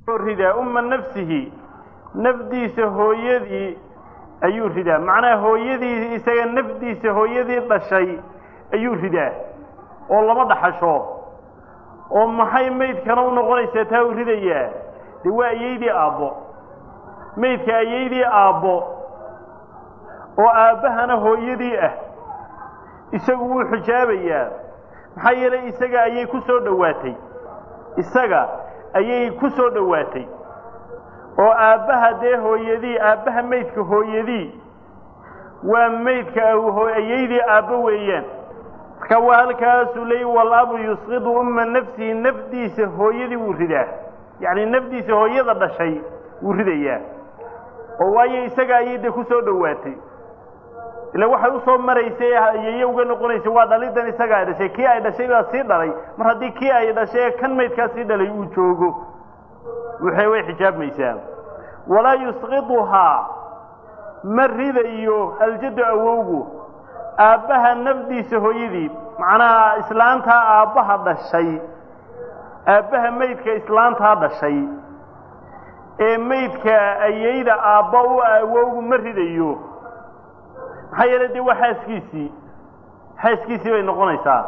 ridaa umma nafsihi nafdiisa hooyadii ayuu ridaa macnaha hooyadii isaga nafdiisa hooyadii dhashay ayuu ridaa oo lama dhaxasho oo maxay maydkana u noqonaysaa taa uu ridayaa dee waa ayeydii aabbo maydka ayeydii aabbo oo aabbahana hooyadii ah isagu wuu xijaabayaa maxaa yeelay isaga ayay ku soo dhowaatay isaga ayay ku soo dhowaatay oo aabbaha dee hooyadii aabbaha maydka hooyadii waa maydka ayeydii aabbo weeyaan marka waa halkaasuu leey walabu yusqidu umma nafsihi nafdiisa hooyadii wuu ridaa yacni nafdiisa hooyada dhashay wuu ridayaa oo waayo isaga ayay dee ku soo dhowaatay ila waxay usoo maraysay ayeeye uga noqonaysa waa dhalidan isaga ay dhashay kii ay dhashay baa sii dhalay mar haddii kii ay dhashay kan maydkaa sii dhalay uu joogo waxay way xijaabmaysaa walaa yusqiduhaa ma ridayo aljaddu awowgu aabbaha nafdiisa hooyadii macnaha islaantaa aabbaha dhashay aabbaha maydka islaantaa dhashay ee maydka ayeyda aabba u awowgu ma ridayo maxaa yeele dee waa xaaskiisii xaaskiisii bay noqonaysaa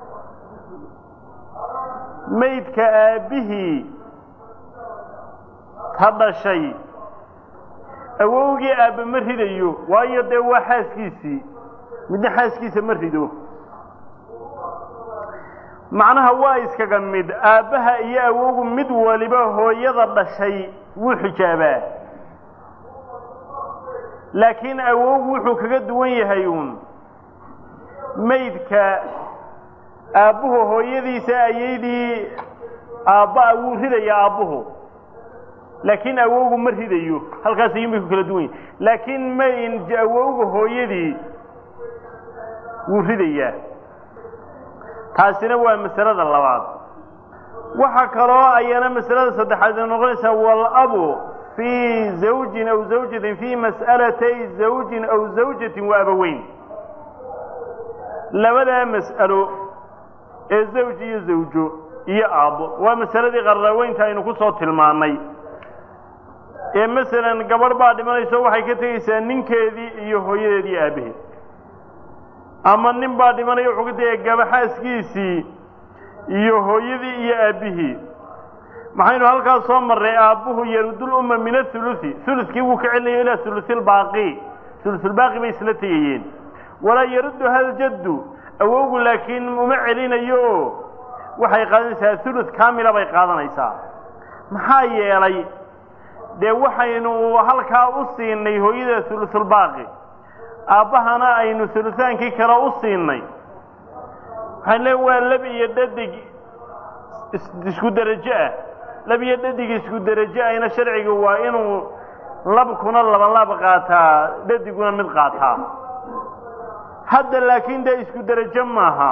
maydka aabbihii ta dhashay awowgii aabbe ma ridayo waayo dee waa xaaskiisii midna xaaskiisa ma rido macnaha waa iskaga mid aabbaha iyo awowgu mid waliba hooyada dhashay wuu xijaabaa laakiin awowgu wuxuu kaga duwan yahay uun maydka aabbuhu hooyadiisa ayeydii aabba wuu ridayaa aabbuhu laakiin awowgu ma ridayo halkaas ayuun bay ku kala duwan yahay laakiin mayn awowga hooyadii wuu ridayaa taasina waa masalada labaad waxaa kaloo ayana masalada saddexaad ay noqonaysaa walabu fii zawjin aw zawjatin fii mas'alatay zawjin aw zawjatin wa abaweyn labadaa mas'alo ee zawj iyo zawjo iyo aabbo waa masaladii qarraweynta aynu ku soo tilmaannay ee masalan gabadh baa dhimanayso waxay ka tegaysaa ninkeedii iyo hooyadeedii aabbaheed ama nin baa dhimanaya wuxuu ka tegaya gabaxaaskiisii iyo hooyadii iyo aabbihii maxaynu halkaas soo marray aabbuhu yarudul umma min athuluthi thuluskii wuu ka celinayo ilaa thulusilbaaqi thulusulbaaqi bay isla tegayeen walaa yaruddu haljaddu awowgu laakiin uma celinayo oo waxay qaadanaysaa thuluth kaamila bay qaadanaysaa maxaa yeelay dee waxaynu halkaa u siinay hooyada thulusulbaaqi aabbahana aynu hulutaankii kale u siinay waxaan le waa lab iyo dhadig isku derajo ah lab iyo dhadig isku derajo ahna sharciga waa inuu labkuna laban lab qaataa dhadiguna mid qaataa hadda laakiin dee isku derajo maaha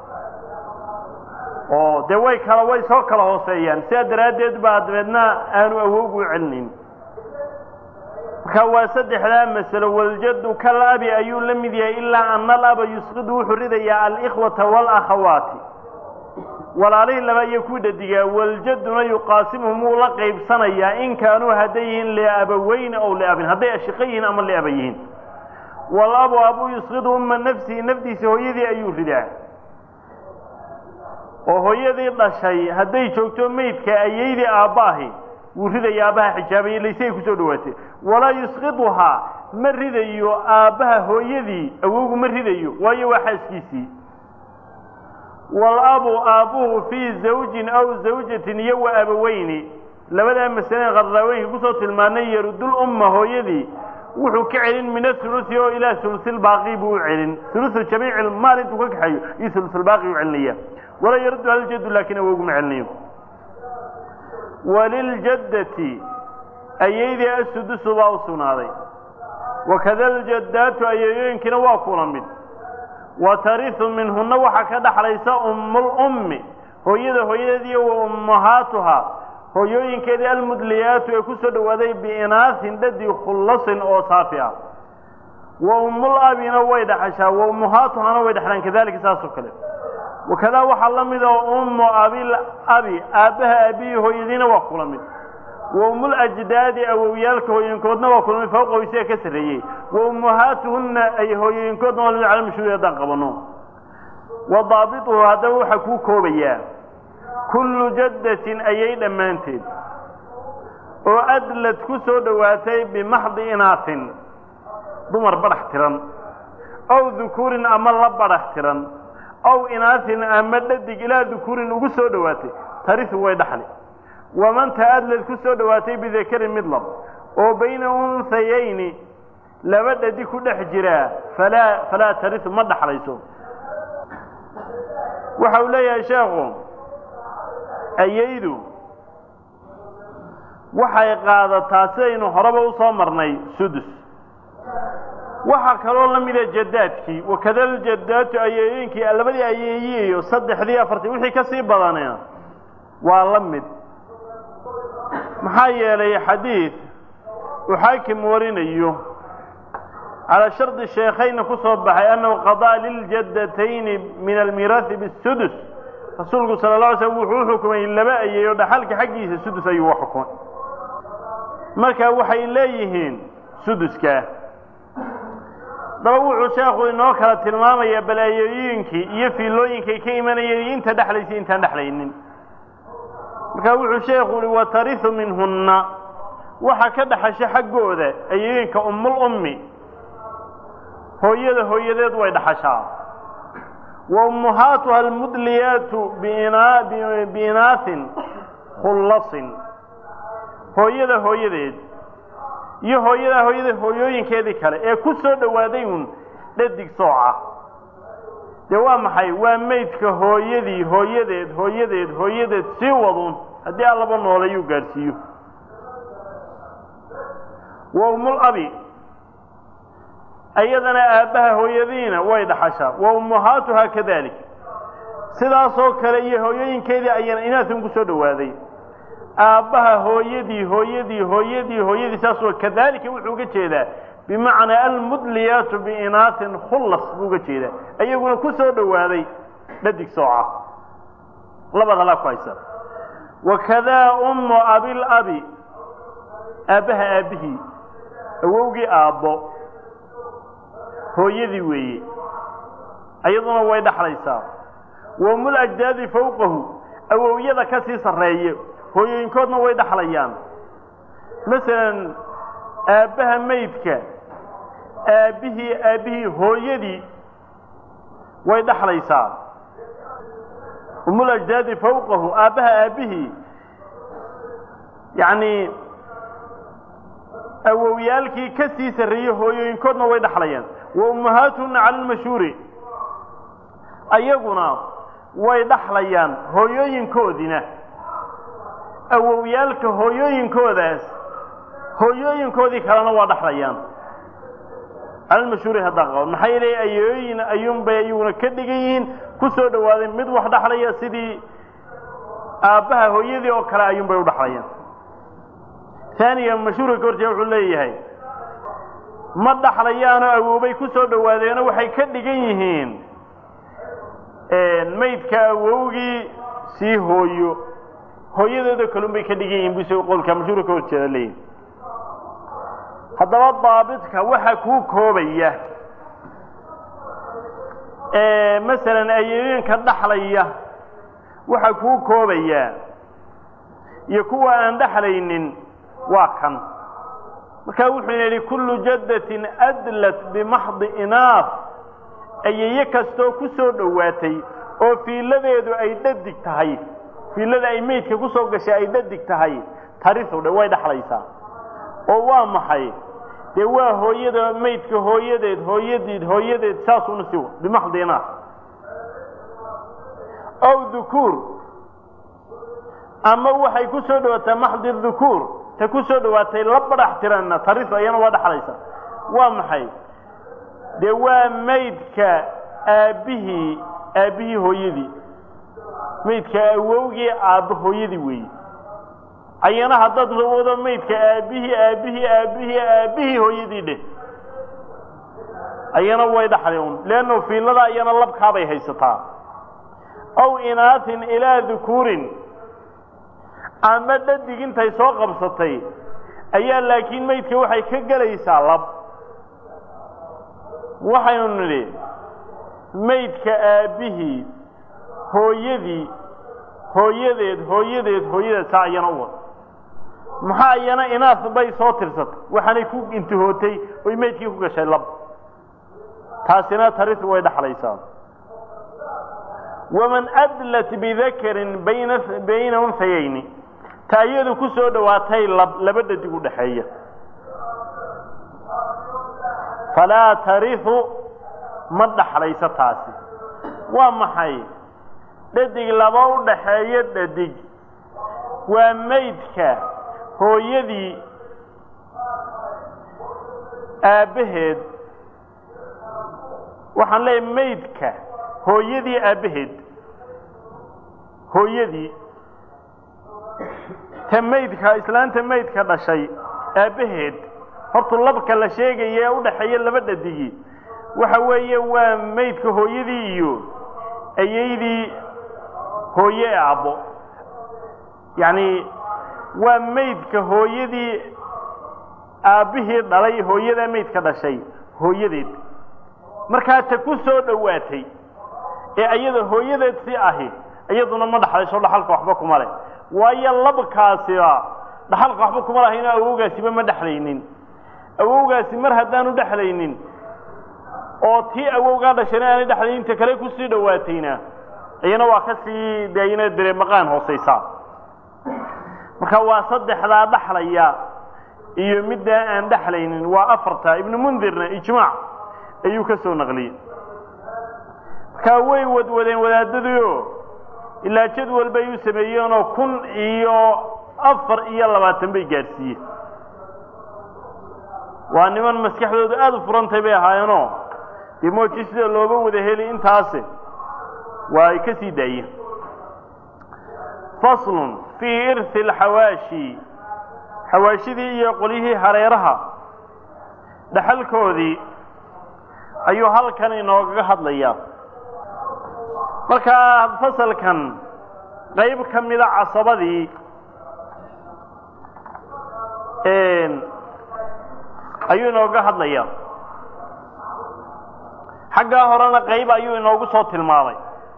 oo dee way kala way soo kala hooseeyaan sidaa daraaddeed baa dabeedna aanu awowgu u celinayn marka waa saddexdaa masalo waljaddu kal abi ayuu la mid yahay ilaa ana alaba yusqidu wuxuu ridayaa alikhwata waalakhawaati walaalihii laba iyo ku dhadigaa waljadduna yuqaasimuhum wuu la qaybsanayaa in kaanuu hadday yihiin liabaweyni ow liabin hadday ashiqo yihiin ama liaba yihiin walabu abuu yusqidu umma nafsihi nafdiisa hooyadii ayuu ridaa oo hooyadii dhashay hadday joogto maydka ayeydii aabbaahi wuu ridaya aabbaha xijaabaya laysagay kusoo dhawaatay walaa yusqiduhaa ma ridayo aabbaha hooyadii awowgu ma ridayo waayo waa xaaskiisii walabu aabbuhu fii zawjin aw zawjatin iyo wa abaweyni labadaa masale qarraaweynka kusoo tilmaanay yarudul umma hooyadii wuxuu ka celin min athuluthi oo ilaa hulusilbaaqi buu u celin hulusu jamiici maal intuu ka kaxeeyo iyo hulusulbaaqi u celinaya walaa yaruddu haljaddu laakiin awowgu ma celinayo waliljaddati ayeydii asudusu baa u sugnaaday wakada aljaddaatu ayeeyooyinkina waa kula mid wa tarisu minhunna waxaa ka dhaxlaysa ummulummi hooyada hooyadeediiyo wa ummahaatuhaa hooyooyinkeedii almudliyaatu ee ku soo dhowaaday biinaasin dhadi khullasin oo saafi ah wa ummul abina way dhaxashaa wa ummahaatuhana way dhexlaan kadalika saasoo kale wakadaa waxaa la mid oo ummu abil abi aabbaha aabihii hooyadiina waa kula mid wa umulajdaadi awowyaalka hooyinkoodna waa kulmay fawqahu isaga ka sarreeyey wa ummahaatuhunna ay hooyooyinkoodna waa lamid cala mashhuuri haddaan qabano wa daabituhu haddaba waxaa kuu koobayaa kullu jaddatin ayay dhammaanteed oo adlad ku soo dhowaatay bimaxdi inaatin dumar badhax tiran ow dukuurin ama la badhax tiran ow inaatin ama dhadig ilaa dukuurin ugu soo dhowaatay tarisu way dhaxli wamanta adlad ku soo dhowaatay bidakarin mid lab oo bayna unhayayni laba dhadig ku dhex jiraa falaa falaa tarisu ma dhaxlayso waxa uu leeyahay sheekhu ayaydu waxay qaadataa sidaynu horeba u soo marnay sudus waxaa kaloo la mida jadaadkii wakadal jadaatu ayeeyooyinkii labadii ayeeyiyo saddexdii afartii wixii ka sii badanina waa la mid maxaa yeelay xadiid uu xaakim warinayo calaa shardi sheekhayna ku soo baxay annahu qadaa liljadatayni min almiiraahi bisudus rasuulku sala la alay slam wuxuu u xukumay laba ayeeyo dhaxalka xaggiisa sudus ayuu u xukumay marka waxay leeyihiin suduska daba wuxuu sheekhu inoo kala tilmaamayaa balaayooyinkii iyo fiilooyinkay ka imanayeen iyo inta dhexlaysa intaan dhexlaynin markaa wuxuu sheekhu uhi watarisu minhunna waxa ka dhaxasho xaggooda ayooyinka ummul ummi hooyada hooyadeed way dhaxashaa wa ummuhaatuha almudliyaatu biinaahin khullasin hooyada hooyadeed iyo hooyadaa hooyada hooyooyinkeedii kale ee ku soo dhowaaday uun dhadig sooca dee waa maxay waa maydka hooyadii hooyadeed hooyadeed hooyadeed sii waduun haddii allaba noolayuu gaadhsiiyo wa ummul abi iyadana aabbaha hooyadiina way dhaxashaa wa ummuhaatuhaa kadalik sidaasoo kale iyo hooyooyinkeedii ayana inaasun ku soo dhowaaday aabbaha hooyadii hooyadii hooyadii hooyadii saasoo kadalika wuxuu uga jeedaa bimacnaa almudliyaatu biinaatin khullas buu uga jeedaa iyaguna ku soo dhowaaday dhadig sooca labada halaa ku haysa wakadaa ummu abil abi aabbaha aabbihii awowgii aabbo hooyadii weeye iyaduna way dhaxlaysaa wa ummul ajdaadi fawqahu awowyada ka sii sarreeye hooyooyinkoodna way dhaxlayaan masalan aabbaha maydka aabbihii aabbihii hooyadii way dhaxlaysaa ummul ajdaadi fawqahu aabbaha aabbihii yacni awowyaalkii ka sii sarreeyey hooyooyinkoodna way dhaxlayaan wa ummahaatuhunna cala almashhuuri ayaguna way dhaxlayaan hooyooyinkoodiina awowyaalka hooyooyinkoodaas hooyooyinkoodii kalena waa dhaxlayaan calalmashhuuri haddaan qaban maxaa yeelay ayooyin ayuunbay ayaguna ka dhigan yihiin ku soo dhowaaday mid wax dhaxlaya sidii aabbaha hooyadii oo kale ayuunbay u dhaxlayaan taaniga mashhuurka ka horjeeda wuxuu leeyahay ma dhaxlayaanoo awoobay ku soo dhowaadeeno waxay ka dhigan yihiin maydka awowgii sii hooyo hooyadeeda kalun bay ka dhigan yihin buse qolka mashhuurka ka horjeeda leeyihi haddaba daabidka waxa kuu koobaya masalan ayooyinka dhaxlaya waxa kuu koobaya iyo kuwa aan dhaxlaynin waa kan markaa wuxuu yidhi kullu jaddatin adlat bimaxdi inaaf ayeeye kastoo ku soo dhowaatay oo fiiladeedu ay dhadig tahay fiilada ay meydka ku soo gashay ay dhadig tahay tarisu dhe way dhaxlaysaa oo waa maxay dee waa hooyada maydka hooyadeed hooyadeed hooyadeed saasuna si bimaxdi inaaf ow dhukuur ama waxay ku soo dhawaataa maxdi dhukuur ta ku soo dhawaatay la badhax tiranna tarisu ayana waa dhaxlaysa waa maxay dee waa maydka aabbihii aabbihii hooyadii maydka awowgii aabbo hooyadii weeye ayana haddaad wado maydka aabbihii aabbihii aabbihii aabbihii hooyadii dheh ayana way dhaxli un leanno fiilada ayana labkaabay haysataa aw inaatin ilaa dhukuurin ama dhadig intay soo qabsatay ayaa laakiin maydka waxay ka gelaysaa lab waxaynu nidhi maydka aabbihii hooyadii hooyadeed hooyadeed hooyadeed saa ayana u wada maxaa iyana inaas bay soo tirsatay waxaanay ku intihootay oy maydkii ku gashay lab taasina tarisu way dhaxlaysaa waman adlat bidakarin bayna bayna unhayayni ta iyadu ku soo dhowaatay lab laba dhadig u dhaxeeya falaa tarihu ma dhaxlayso taasi waa maxay dhadig laba u dhaxeeyo dhadig waa maydka hooyadii aabbaheed waxaan leeyahay maydka hooyadii aabbaheed hooyadii ta maydka islaanta maydka dhashay aabbaheed hortu labka la sheegaya ee u dhaxeeya laba dhadigii waxa weeye waa maydka hooyadii iyo ayaydii hooye ee abbo yacni waa maydka hooyadii aabbihii dhalay hooyadaa maydka dhashay hooyadeed markaa ta ku soo dhowaatay ee ayada hooyadeed si ahi iyaduna ma dhaxlayso dhaxalka waxba kuma leh waayo labkaasiba dhaxalka waxba kuma lahayno awowgaasiba ma dhexlaynin awowgaasi mar haddaanu dhexlaynin oo tii awowgaa dhashayna aanay dhexlaynin ta kale kusii dhowaatayna iyana waa ka sii deayna dere maqaan hoosaysaa marka waa saddexdaa dhaxlaya iyo middaa aan dhexlaynin waa afarta ibnu mundirna ijmaac ayuu ka soo naqliyey markaa way wadwadeen wadaadadiio ilaa jadwal bay u sameeyeenoo kun iyo afar iyo labaatan bay gaadhsiiyeen waa niman maskaxdoodu aada u furantay bay ahaayeenoo dee mooji sida looga wada heli intaasi waa ay ka sii daayeen faslun fii irhi alxawaashi xawaashidii iyo qolyihii hareeraha dhaxalkoodii ayuu halkan inoogaga hadlayaa markaa fasalkan qayb ka mida casabadii ayuu inooga hadlayaa xaggaa horena qayb ayuu inoogu soo tilmaamay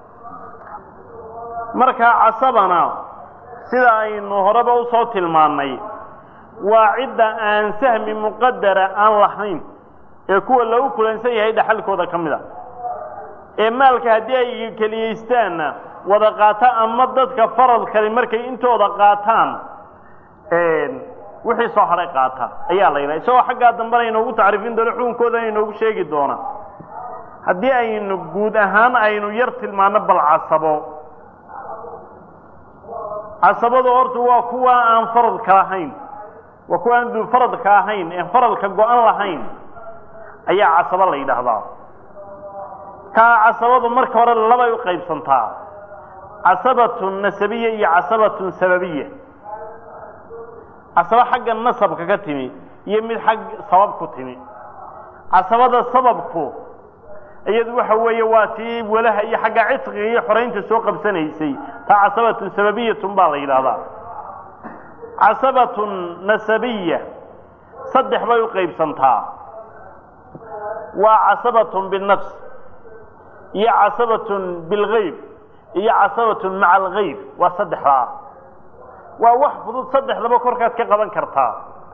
markaa casabana sida aynu horeba u soo tilmaannay waa cidda aan sahmi muqadara aan lahayn ee kuwa lagu kulansan yahay dhaxalkooda ka mid a ee maalka haddii ay keliyaystaanna wada qaata ama dadka farad kale markay intooda qaataan wixii soo hadhay qaata ayaa la yidhaha isagoo xaggaa dambena inoogu tacriifin doono xukunkoodana inoogu sheegi doona haddii aynu guud ahaan aynu yar tilmaano bal casabo casabadu horta waa kuwa aan faradka lahayn waa kuwa aan duu faradka ahayn ee faradka go-an lahayn ayaa casabo la yidhaahdaa kaa casabadu marka hore labay u qaybsantaa casabatun nasabiya iyo casabatun sababiya casabo xagga nasabka ka timi iyo mid xag sabab ku timi casabada sababku iyadu waxa weeye waa tii walaha iyo xagga cidqiga iyo xoraynta soo qabsanaysay taa casabatun sababiyatun baa la yidhaahdaa casabatun nasabiya saddex bay u qaybsantaa waa casabatun binafs iyo casabatun bilgayb iyo casabatun maca algayb waa saddexdaa waa wax fudud saddexdaba korkaad ka qaban kartaa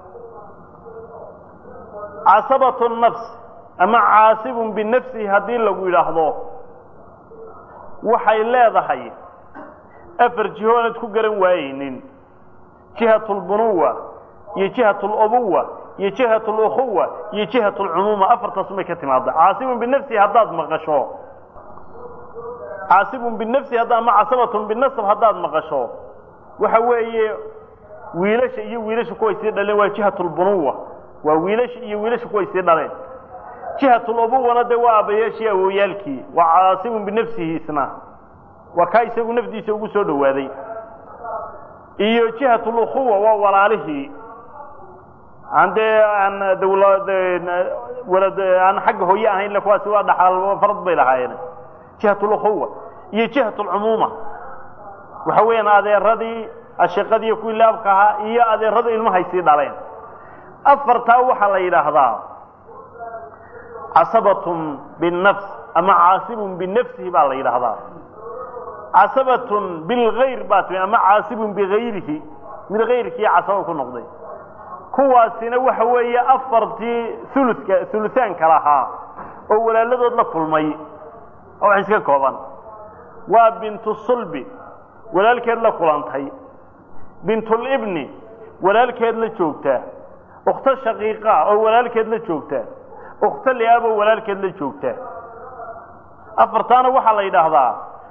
casabatu nafs ama caasibun binafsihi haddii lagu yidhaahdo waxay leedahay afar jiho oonad ku garan waayeynin jihat lbunuwa iyo jihat lubuwa iyo jihat lukhuwa iyo jihat lcumuuma afartaasumay ka timaada caasibun binafsihi haddaad maqasho caasibun binafsihi hadda ama casabatun binasab haddaad maqasho waxa weeye wiilasha iyo wiilasha kuway sii dhaleen waa jihat lbunuwa waa wiilasha iyo wiilasha kuway sii dhaleen jihat lubuwana dee waa aabbayaashii awowyaalkii waa caasibun binafsihi isna waa kaa isagu nafdiisa ugu soo dhowaaday iyo jihat lukhuwa waa walaalihii aan dee aan dawlad walad aan xagga hooye ahayn kuwaasi waa dhaxal farad bay lahaayeen jihat lukhuwa iyo jihat lcumuuma waxa weeyaan adeeradii ashiqadiiyo kuwii laabka ahaa iyo adeeradu ilmahay sii dhaleen afartaa waxaa la yidhaahdaa casabatun binnafs ama caasibun binafsihi baa la yidhaahdaa casabatun bilgayr baa timi ama caasibun bigayrihi mid kayrkii casaba ku noqday kuwaasina waxa weeye afartii uluka ulusaanka lahaa oo walaaladood la kulmay oo wax iska kooban waa bintu sulbi walaalkeed la kulantay bintulibni walaalkeed la joogtaa ukhto shaqiiqa oo walaalkeed la joogtaa ukhto liaab oo walaalkeed la joogtaa afartaana waxaa la yidhaahdaa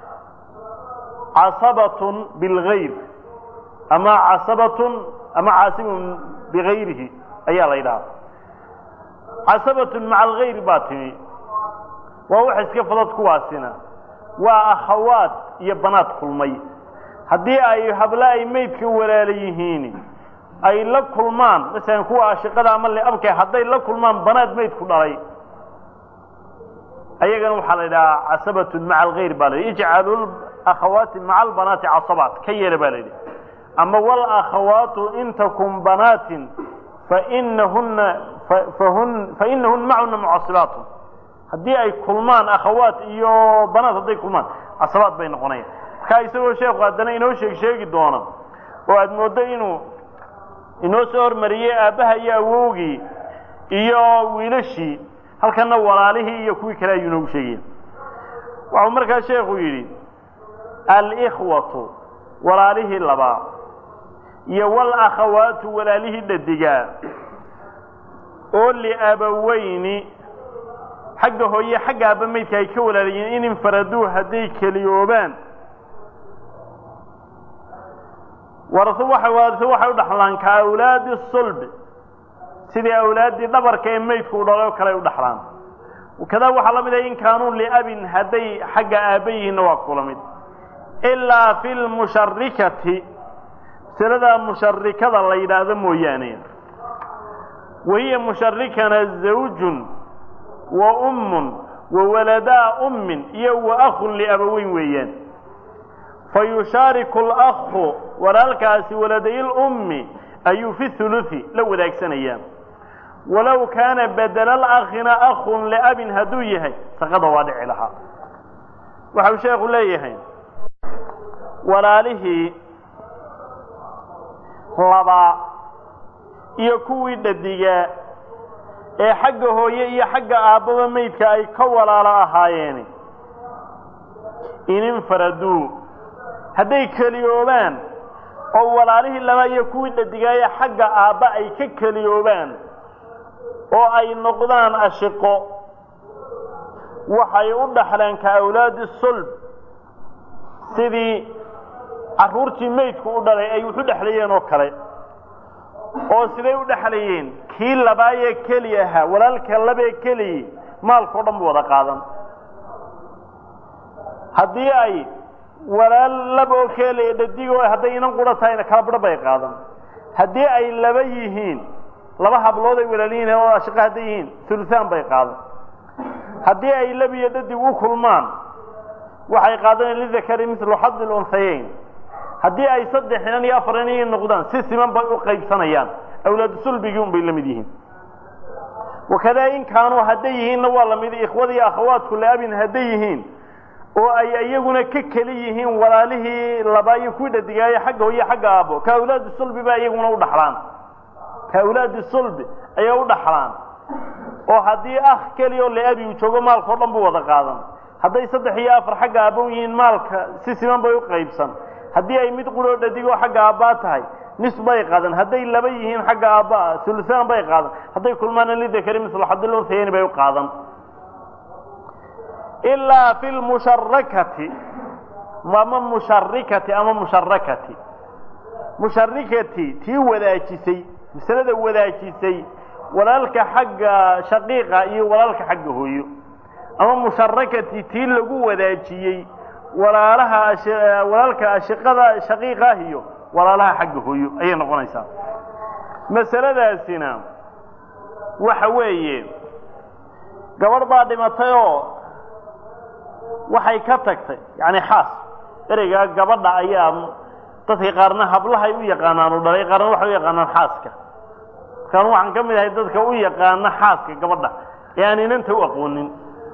casabatun bilgayr ama casabatun ama caasibun bigayrihi ayaa la yidhahdaa casabatun maca algayr baa timi waa wax iska fadad kuwaasina waa akhawaad iyo banaad kulmay haddii ay habla ay maydka walaala yihiin ay la kulmaan masalan kuwa ashiqada ama liabka hadday la kulmaan banaad maydku dhalay ayagana waxaa la yidhahaa casabatun maca algayr baa la yidhi ijcalu akhawaati maca albanaati casabaat ka yeela baa la yidhi ama walakhawaatu in takun banaatin fainahuna fahun fainahun macuna mucasibaatun haddii ay kulmaan akhawaat iyo banaat hadday kulmaan casabaad bay noqonayaan markaa isagoo sheekhu haddana inoo sheeg sheegi doona oo aada mooddo inuu inoo soo hormariyey aabbaha iyo awowgii iyo wiilashii halkana walaalihii iyo kuwii kale ayuu inoogu sheegaya waxau markaa sheekhu yidhi alikhwatu walaalihii labaa iyo walakhawaatu walaalihii dhadigaa oo liabaweyni xagga hooye xagga aabba maydka ay ka walaalayiin in infaraduu hadday keliyoobaan warasu waxa warasu waxay u dhaxlaan ka awlaadi sulb sidii awlaaddii dhabarka ee maydku u dhalay oo kale ay u dhaxlaan kadaa waxaa la mid ah in kaanuu liabin hadday xagga aabba yihiinna waa kula mid ilaa fi lmusharikati masalada musharikada la yidhaahdo mooyaane wahiya musharikana zawjun wa ummun wa waladaa ummin iyo wa akhun liabaweyn weeyaan fa yushaariku alakhu walaalkaasi waladay lummi ayuu fi hulusi la wadaagsanaya walow kaana bedela alakhina akhun liabin hadduu yahay saqada waa dhici lahaa waxau sheekhu leeyahay walaalihii labaa iyo kuwii dhadigaa ee xagga hooye iyo xagga aabbaba maydka ay ka walaalo ahaayeen ininfaraduu hadday keliyoobaan oo walaalihii laba iyo kuwii dhadigaaye xagga aabba ay ka keliyoobaan oo ay noqdaan ashiqo waxay u dhaxleen ka awlaadi sulb sidii carruurtii maydku u dhalay ay wax u dhexlayeen oo kale oo siday u dhexlayeen kii labaayee keli ahaa walaalka labee keliyi maalkao dhan bu wada qaadan haddii ay walaal laba oo keliya dhadigo hadday inan qura tahayna kala badho bay qaadan haddii ay laba yihiin laba hablood ay walaal yihiin oo ashaqo hadday yihiin uluaan bay qaadan haddii ay lab iyo dhadig u kulmaan waxay qaadanayan lidakari milu xadi lunhayeyn haddii ay saddex inan iyo afar inan noqdaan si siman bay u qaybsanayaan awlaadu sulbigii un bay la mid yihiin wakadaa in kaanuu hadday yihiinna waa lamid ikhwada iyo akhawaadku laabin hadday yihiin oo ay iyaguna ka keli yihiin walaalihii labaa iyo kuwii dhadigaaye xagga hooye xagga aabbo ka awlaadi sulbi ba iyaguna u dhaxlaan ka awlaadi sulbi ayay u dhaxlaan oo haddii ah keliya oo liabi uu joogo maalkao dhan buu wada qaadan hadday saddex iyo afar xagga aabbo yihiin maalka si siman bay u qaybsan haddii ay mid quroo dhadigoo xagga aabbaa tahay nis bay qaadan hadday laba yihiin xagga aabbaa sulusaan bay qaadan hadday kulmaana lidakari mislu xadilunhayeni bay u qaadan ilaa fi lmusharakati ama musharikati ama musharakati musharikati tii wadaajisay masalada wadaajisay walaalka xagga shaqiiqa iyo walaalka xagga hooyo ama musharakati tii lagu wadaajiyey walaalaha walaalka ashiqada shaqiiqa ah iyo walaalaha xagga hooyo ayay noqonaysaa masaladaasina waxa weeye gabadh baa dhimatay oo waxay ka tagtay yani xaas ereygaa gabadha ayaa dadka qaarna hablahay u yaqaanaan u dhalay qaarna waxay u yaqaanaan xaaska markaan waxaan ka mid ahay dadka u yaqaana xaaska gabadha ee aan inanta u aqoonin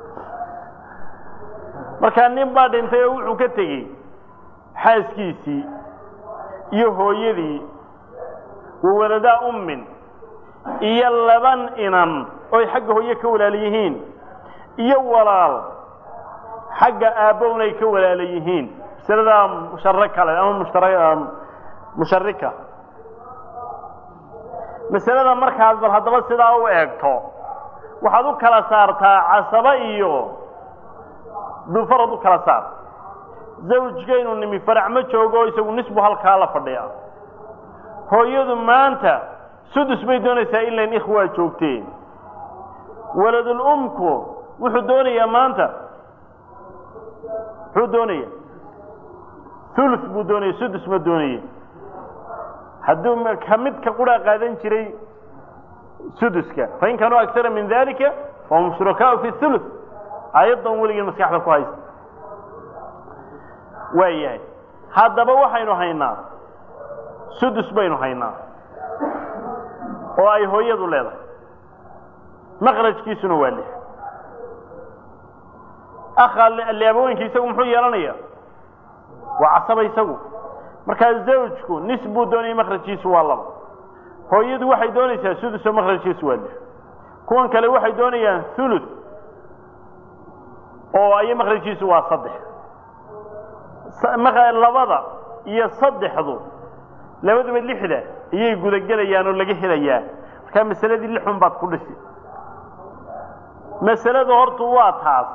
markaa nin baa dhintay oo wuxuu ka tegey xaaskiisii iyo hooyadii wawaladaa ummin iyo laban inan oy xagga hooye ka walaala yihiin iyo walaal xagga aabbowna ay ka walaala yihiin masaladaa musharo kale ama mushtara musharika masalada markaad bal haddaba sidaa u eegto waxaad u kala saartaa casaba iyo dufarad u kala saar zawjkaynu nimi farac ma joogo isagu nisbu halkaa la fadhiya hooyadu maanta sudus bay doonaysaa ilain ikhwaa joogteen waladul umku wuxuu doonayaa maanta muxuu doonaya thuluth buu doonaya sudus ma doonaya hadduu ka midka quraa qaadan jiray suduska fain kaanuu aksara min dalika fahum shurakaau fi thuluth aayaddan weligeen maskaxda ku haysta waa yahay haddaba waxaynu haynaa sudus baynu haynaa oo ay hooyadu leedahay maqrajkiisuna waa lix akha leabooyinka isagu muxuu yeelanaya waa casaba isagu markaa zawjku nis buu doonaya makrajkiisu waa laba hooyadu waxay doonaysaa sudusoo makrajkiisu waa lix kuwan kale waxay doonayaan thuluth oo ay makrajkiisu waa saddex labada iyo saddexdu labaduba lixda ayay gudagelayaan oo laga helayaa markaa masaladii lixun baad ku dhisi masaladu hortu waa taas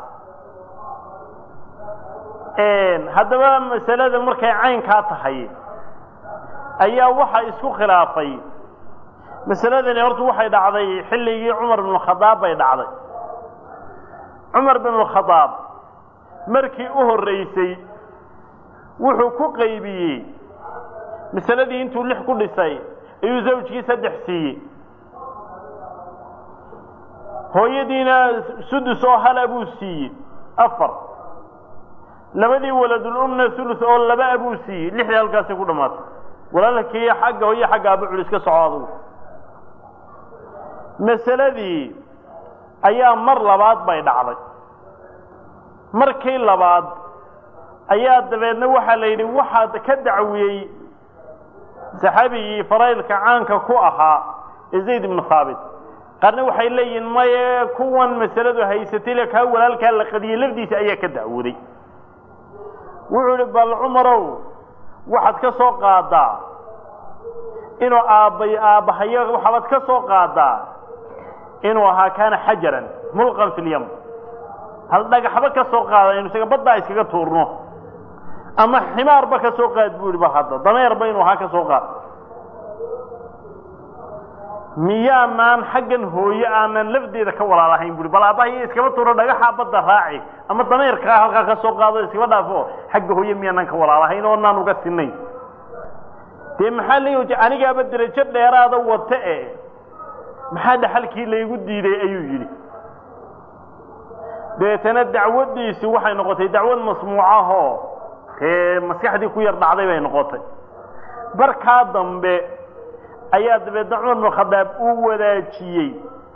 haddaba masalada markay caynkaa tahay ayaa waxa isku khilaafay masaladani hortu waxay dhacday xilligii cumar binu khadaab bay dhacday cumar binu khadaab markii u horreysay wuxuu ku qaybiyey masaladii intuu lix ku dhisay ayuu zawjkii saddex siiyey hooyadiina sudus oo hala buu siiyey afar labadii waladul umna hulus oo laba abuu siiyey lixdii halkaasay ku dhammaatay walaalkii xagga hooye xagga abu culis ka soco adugu masaladii ayaa mar labaad bay dhacday markii labaad ayaa dabeedna waxaa la yidhi waxaad ka dacwiyey saxaabigii faraydka caanka ku ahaa ee zayd ibnu thaabit qaarna waxay leeyihiin maye kuwan masaladu haysatay le kaa walaalkaa la qadiyey lafdiisa ayaa ka dacwooday wuxuu idhi bal cumarow waxaad ka soo qaadaa inuu aabbay aabbahayo waxaabad ka soo qaadaa inuu ahaa kaana xajaran mulqan fi lyam hal dhagaxba ka soo qaada inu isaga baddaa iskaga tuurno ama ximaarba ka soo qaad buu yidhi ba hadda dameerba inuu ahaa ka soo qaad miyaanaan xaggan hooye aanan lafdeeda ka walaalahayn bui bal aabbahay iskaba tuuro dhagaxaa badda raaci ama dameerkaa halkaa ka soo qaado iskaba dhaafo xagga hooye miyaanaan ka walaalahayn oo naan uga sinayn dee maxaa leeyi anigaaba derajo dheeraada wata e maxaa dhaxalkii laygu diiday ayuu yidhi dabeetana dacwadiisi waxay noqotay dacwad masmuucahoo dee maskaxdii ku yar dhacday bay noqotay barkaa dambe ayaa dabeedna cumar bnu khadaab uu wadaajiyey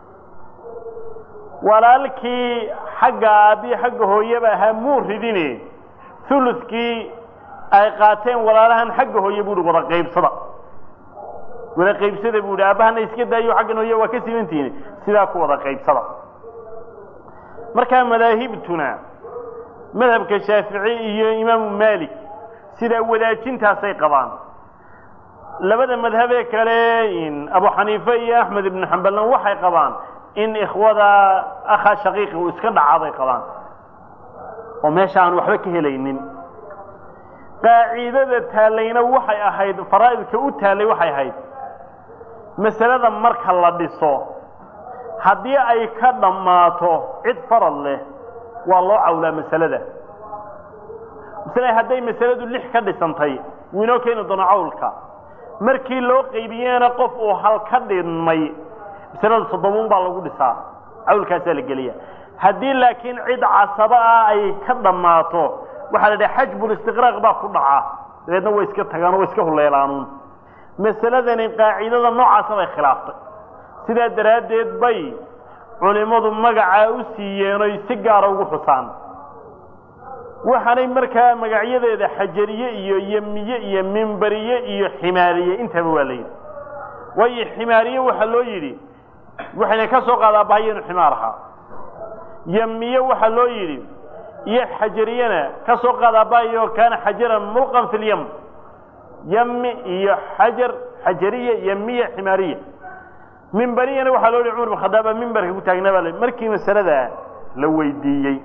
walaalkii xagga aabbii xagga hooyeba ahaa muu ridine hulukii ay qaateen walaalahan xagga hooye buu hi wada qaybsada wada qaybsada buu hi aabbahana iska daayo xaggan hooye waa ka simantihiin sidaa ku wada qaybsada markaa madaahibtuna madhabka shaafici iyo imaamu maalik sidaa wadaajintaasay qabaan labada madhabee kale abu xaniife iyo axmed ibnu xambalna waxay qabaan in ikhwada akha shaqiiqi uu iska dhacabay qabaan oo meesha aan waxba ka helaynin qaaciidada taallayna waxay ahayd faraa'idka u taallay waxay ahayd masalada marka la dhiso haddii ay ka dhammaato cid farad leh waa loo cawlaa masalada masale hadday masaladu lix ka dhisantay wuu inoo keeni doono cawlka markii loo qaybiyena qof uu hal ka dhinmay masalada toddobaun baa lagu dhisaa cawlkaasaa la geliya haddii laakiin cid casaba ah ay ka dhammaato waxaa la dhaha xajbulistiqraaq baa ku dhaca dabeedna way iska tagaan oo way iska huleelaanuun masaladani qaacidada noocaasa bay khilaaftay sidaa daraaddeed bay culimmadu magacaa u siiyeen oy si gaara ugu xusaan waxaanay markaa magacyadeeda xajariye iyo yemiye iyo mimbariye iyo ximaariye intaba waa la yidhi waayo ximaariye waxaa loo yidhi waxayna ka soo qaadaa bahaya inu ximaar ahaa yemiye waxaa loo yidhi iyo xajariyena ka soo qaadaa bahayo kaana xajaran mulqan fi lyam yami iyo xajar xajariye yemiye ximaariye mimbariyana waxaa loo yihi cumar bin khadaab baa mimbarka ku taagnaa baa markii masalada la weydiiyey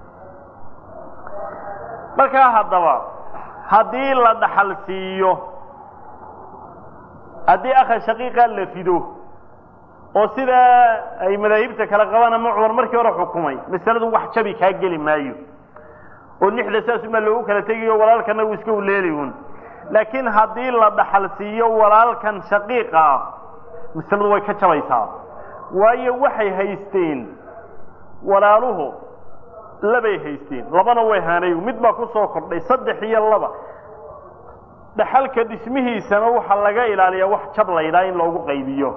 markaa haddaba haddii la dhaxal siiyo haddii akha shaqiiqa la fido oo sidaa ay madaahibta kala qabaan ama cumar markii hore xukumay masaladu wax jabi kaa geli maayo oo lixda saasumaa loogu kala tegayo walaalkana uu iska uleeli un laakiin haddii la dhaxal siiyo walaalkan shaqiiqa ah masaladu way ka jabaysaa waayo waxay haysteen walaaluhu labay haysteen labana way haanay mid baa ku soo kordhay saddex iyo laba dhaxalka dhismihiisana waxaa laga ilaaliyaa wax jab laydhaa in loogu qaybiyo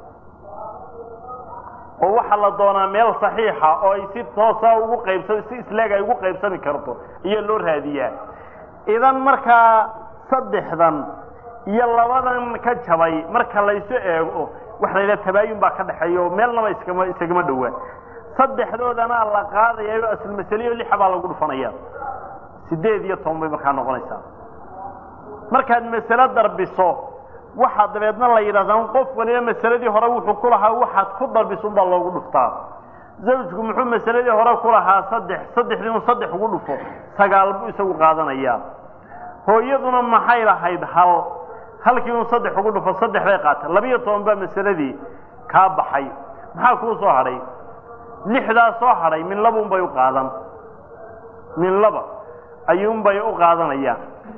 oo waxaa la doonaa meel saxiixa oo ay si toosa ugu qaybsa si isleeg ay ugu qaybsami karto iyo loo raadiyaa idan markaa saddexdan iyo labadan ka jabay marka laysu eego waxa la yidhaha tabaayun baa ka dhexeeya oo meelnaba iskama isagama dhowaa saddexdoodana la qaadayayo asl masaliyo lixa baa lagu dhufanaya sideed iyo toban bay markaa noqonaysaa markaad masale darbiso waxaa dabeedna la yidhahdaa qof waliba masaladii hore wuxuu ku lahaa waxaad ku darbiso unbaa loogu dhuftaa zawjku muxuu masaladii hore ku lahaa saddex saddexdii un saddex ugu dhufo sagaal buu isagu qaadanayaa hooyaduna maxay lahayd hal halkii un saddex ugu dhufo saddex bay qaata labiyo toban baa masaladii kaa baxay maxaa kuu soo hadhay lixdaa soo hadhay min laba unbay u qaadan min laba ayuunbay u qaadanayaan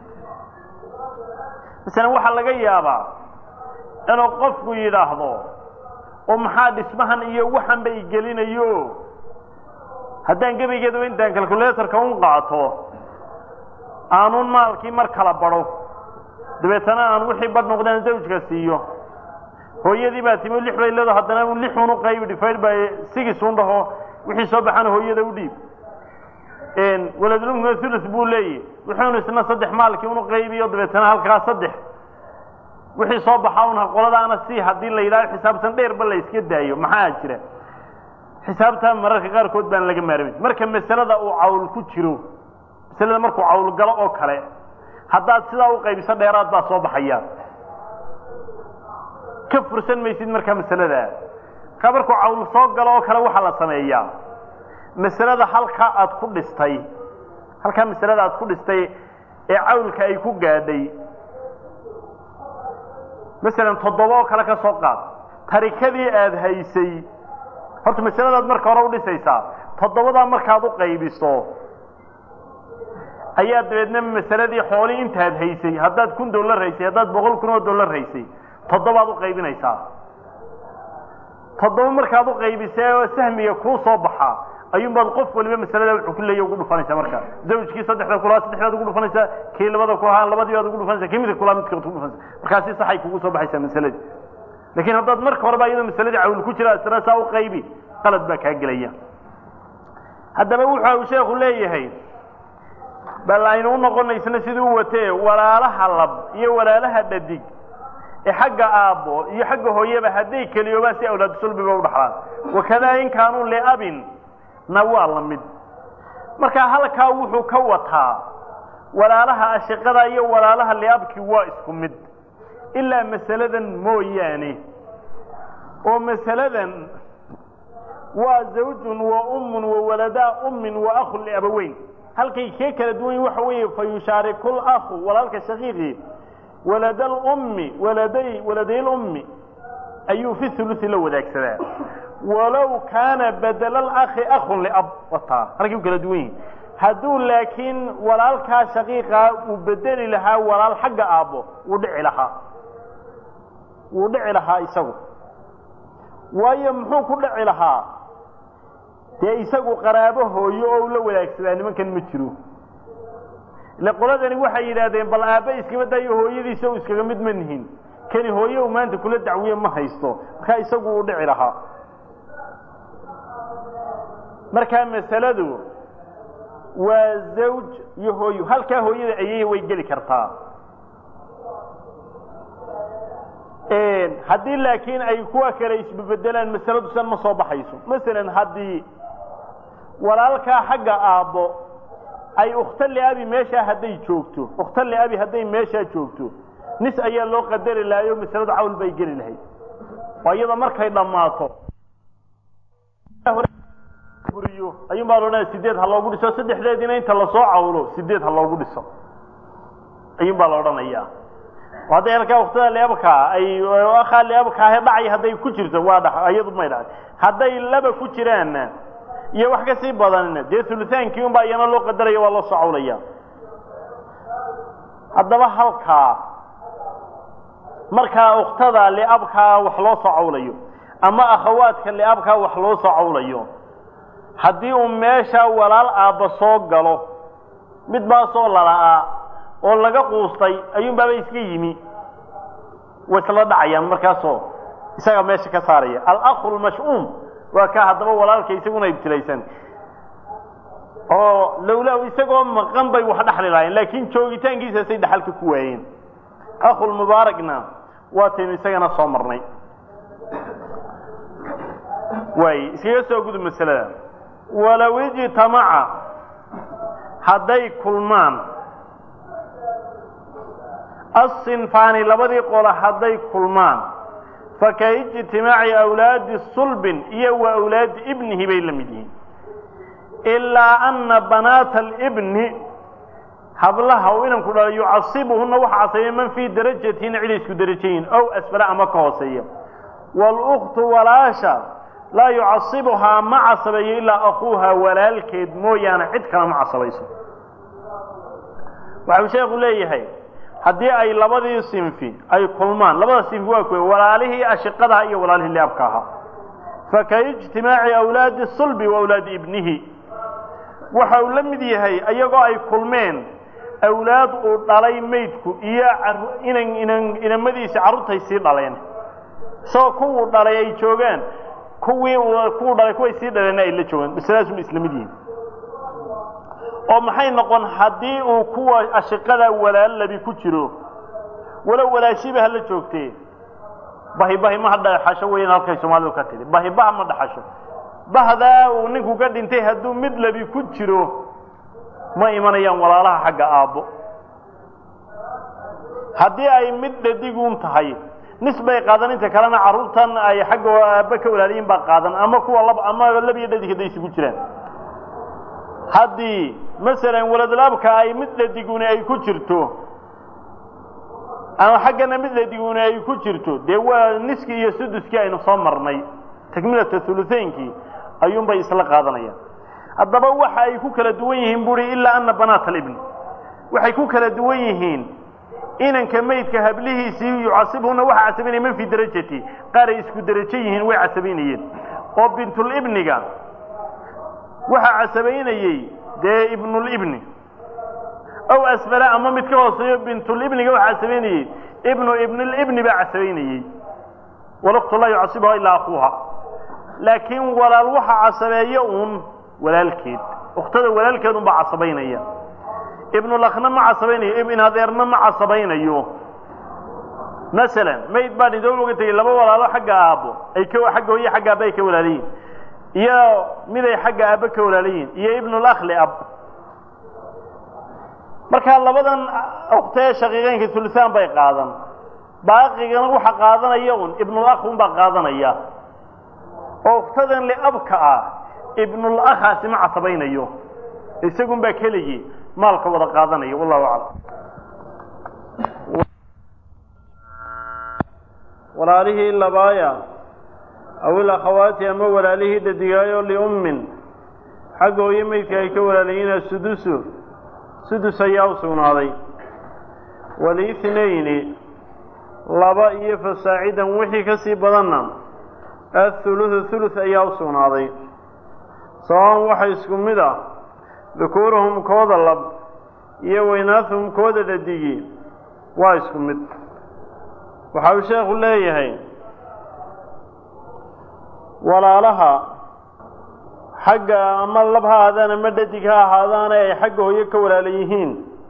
masalan waxaa laga yaabaa inuu qofku yidhaahdo oo maxaa dhismahan iyo waxan bay gelinayo haddaan gebaygeedaba intaan calculatorka un qaato aanun maalkii mar kala badho dabeetana aan wixii badh noqdaan zawjka siiyo hooyadii baa timi lix bay leedo haddana un lix un u qaybi difayd by sigis un dhaho wixii soo baxana hooyada u dhiib waladulumkuna thuluth buu leeyahy wuxuunu isna saddex maalkii unu qaybiyo dabeetana halkaa saddex wixii soo baxa un qoladaana si haddii la yidhahdo xisaabtan dheerba la iska daayo maxaa jira xisaabta mararka qaarkood baan laga maarmin marka masalada uu cawl ku jiro masalada markuu cawl galo oo kale haddaad sidaa u qaybiso dheeraad baa soo baxaya ka fursan maysid markaa masalada markaa markuu cawl soo galo oo kale waxaa la sameeyaa masalada halkaa aad ku dhistay halkaa masalada aad ku dhistay ee cawlka ay ku gaadhay masalan toddoba oo kale ka soo qaad tarikadii aada haysay horta masaladaad marka hore udhisaysaa toddobadaa markaad u qaybiso ayaa dabeedna masaladii xoolii intaad haysay haddaad kun dollar haysay haddaad boqol kun oo dollar haysay toddobaad u qaybinaysaa toddoba markaad u qaybisay oo sahmiga kuu soo baxaa ayuunbaad qof waliba masalada wuxuu ku leeya ugu dhufanaysaa marka zawjkii saddexda kulahaa saddexdaad ugu dhufanaysaa kii labada kulahaa labadii baad ugu dhufanaysaa kii midka kulahaa midka ugu dhufanaysaa markaasi saxay kugu soo baxaysaa masaladii laakiin haddaad marka horeba iyadoo masaladii cawl ku jira isna saa u qaybi qalad baa kaa gelaya haddaba wuxa uu sheekhu leeyahay bal aynu u noqonaysna siduu u watee walaalaha lab iyo walaalaha dhadig ee xagga aabbo iyo xagga hooyaba hadday keliyoobaan si awlaadu sulbiba u dhaxlaan wakadaa in kaanuu liabin na waa la mid marka halkaa wuxuu ka wataa walaalaha ashiqada iyo walaalaha liabki waa isku mid ilaa masaladan mooyaane oo masaladan waa zawjun wa ummun wa waladaa ummin wa akhun liabaweyn halkay kee kala duwan yihin waxa weeye fa yushaariku lakhu walaalka shaqiiqii walada lummi waladay waladay lummi ayuu fi hulusi la wadaagsadaa walow kaana badela alakhi akhun liab wataa halkay u kala duwan yihin hadduu laakiin walaalkaa shaqiiqaa uu bedeli lahaa walaal xagga aabbo wuu dhici lahaa wuu dhici lahaa isagu waayo muxuu ku dhici lahaa dee isagu qaraabo hooyo oo la wadaagsadaa nimankan ma jiro ile qoladani waxay yidhaahdeen bal aabba iskama dayo hooyadiisa u iskaga mid ma nihin kani hooye u maanta kula dacwiye ma haysto markaa isagu uu dhici lahaa markaa masaladu waa zawj iyo hooyo halkaa hooyada ayay way geli kartaa haddii laakiin ay kuwa kale isbebedelaan masaladu san ma soo baxayso masalan haddii walaalkaa xagga aabbo ay ukhta liabi meeshaa hadday joogto ukhta liabi hadday meeshaa joogto nis ayaa loo qadari lahayo masaladu cawl bay geli lahayd waa iyada markay dhammaato buriyo ayuun baa loodhanaya sideed ha loogu dhiso saddexdeediina inta lasoo cawlo sideed ha loogu dhiso ayuun baa la odhanayaa hadday halkaa waktada leebkaa ay akaa leebkaahe dhacay hadday ku jirto waa dha iyadu may dhacay hadday laba ku jiraanna iyo wax kasii badanna dee ulutaankii un baa iyana loo qadaraya waa loo soo cawlaya haddaba halkaa markaa uktada liabkaa wax loo soo cawlayo ama akhawaadka liabkaa wax loo soo cawlayo haddii uu meesha walaal aabba soo galo mid baasoo lala'aa oo laga quustay ayuun baaba iska yimi way isla dhacayaan markaasoo isaga meesha ka saaraya alakhu lmash'uum waa ka haddaba walaalka isaguna ibtilaysan oo lowlaa isagoo maqan bay wax dhexli lahayen laakiin joogitaankiisasay dhaxalka ku waayeen akhulmubaarakna waataynu isagana soo marnay waay iskaga soo gudub masalada walow ijtamaca hadday kulmaan asinfaani labadii qolo hadday kulmaan faka ijtimaaci awlaadi sulbin iyo wa awlaadi ibnihi bay la mid yihiin ilaa ana banaata alibni hablaha uu inanku dhalay yucasibuhuna waxa casabeeya man fii darajatina ciday isku darajayiin ow asfala ama ka hooseeya wاluktu walaasha laa yucasibuhaa ma casabeeyo ilaa akuuha walaalkeed mooyaane cid kale ma casabayso waxau sheekhu leeyahay haddii ay labadii sinfi ay kulmaan labada sinfi waa kuwe walaalihii ashiqadaha iyo walaalihii liabka ahaa faka ijtimaaci awlaadi sulbi wa awlaadi ibnihi waxa uu la mid yahay iyagoo ay kulmeen awlaad uu dhalay maydku iyo inan inan inamadiisi carruurtay sii dhaleen isagoo kuwuu dhalay ay joogaan kuwii kuwuu dhalay kuway sii dhaleenna ay la joogaan masaladaasuma isla mid yihiin oo maxay noqon haddii uu kuwa ashiqada walaalabi ku jiro walow walaashiba hala joogtee bahibahi ma hadhaxasho weyan halkay soomaalidu ka tidhi bahibaha ma dhaxasho bahdaa uu ninku ka dhintay hadduu mid labi ku jiro ma imanayaan walaalaha xagga aabbo haddii ay mid dhadiguun tahay nis bay qaadan inta kalena carruurtan ay xagga aabbe ka walaaliyiin baa qaadan ama kuwa lab ama labiyo dhadig hadday isugu jiraan haddii masalan waladlaabka ay mid dhadiguni ay ku jirto ama xaggana mid dhadiguni ay ku jirto dee waa niskii iyo suduskii aynu soo marnay takmilata huluteynkii ayuunbay isla qaadanayaan haddaba waxa ay ku kala duwan yihiin buuri ilaa ana banaat alibni waxay ku kala duwan yihiin inanka maydka hablihiisii yucasibhuna waxa casabaynaya man fii darajati qaar ay isku derajo yihiin way casabaynayeen oo bintulibniga waxaa casabaynayey dee ibnulibni ow asfala ama mid ka hooseeyo bintulibniga waxaa casabaynayey ibnu ibnulibni baa casabaynayey waluktu laa yucasibuha ilaa akuuha laakiin walaal waxa casabeeya uun walaalkeed ukhtada walaalkeed un baa casabaynaya ibnulakna ma casabaynayo ibn adeerna ma casabaynayo masalan mayd baa dhintoo uga tegey laba walaalo xagga aabbo ay ka xagga hooye xagga aabba ay ka walaalayiin iyo miday xagga aabbe ka walaalayiin iyo ibnulakli ab markaa labadan uktee shaqiiqeynka hulusaan bay qaadan baaqigana waxa qaadanaya un ibnulakh un baa qaadanaya oo uktadan liabka ah ibnulakhaasi ma casabaynayo isagun baa keligii maalka wada qaadanaya wallahu aclam walaalihii labaaya aw ilakhawaati ama walaalihii dhadigaayo liummin xagga hooye maydka ay ka walaalayiina sudusu sudus ayaa u sugnaaday waliithnayni laba iyo fasaacidan wixii ka sii badanna athuluthu thuluth ayaa u sugnaaday sawaban waxa isku mid ah dukuuruhum kooda lab iyo weynaahum kooda dhadigi waa isku mid waxa uu sheekhu leeyahay walaalaha xagga ama lab ha ahaadaan ama dhadig ha ahaadaane ay xagga hooyo ka walaala yihiin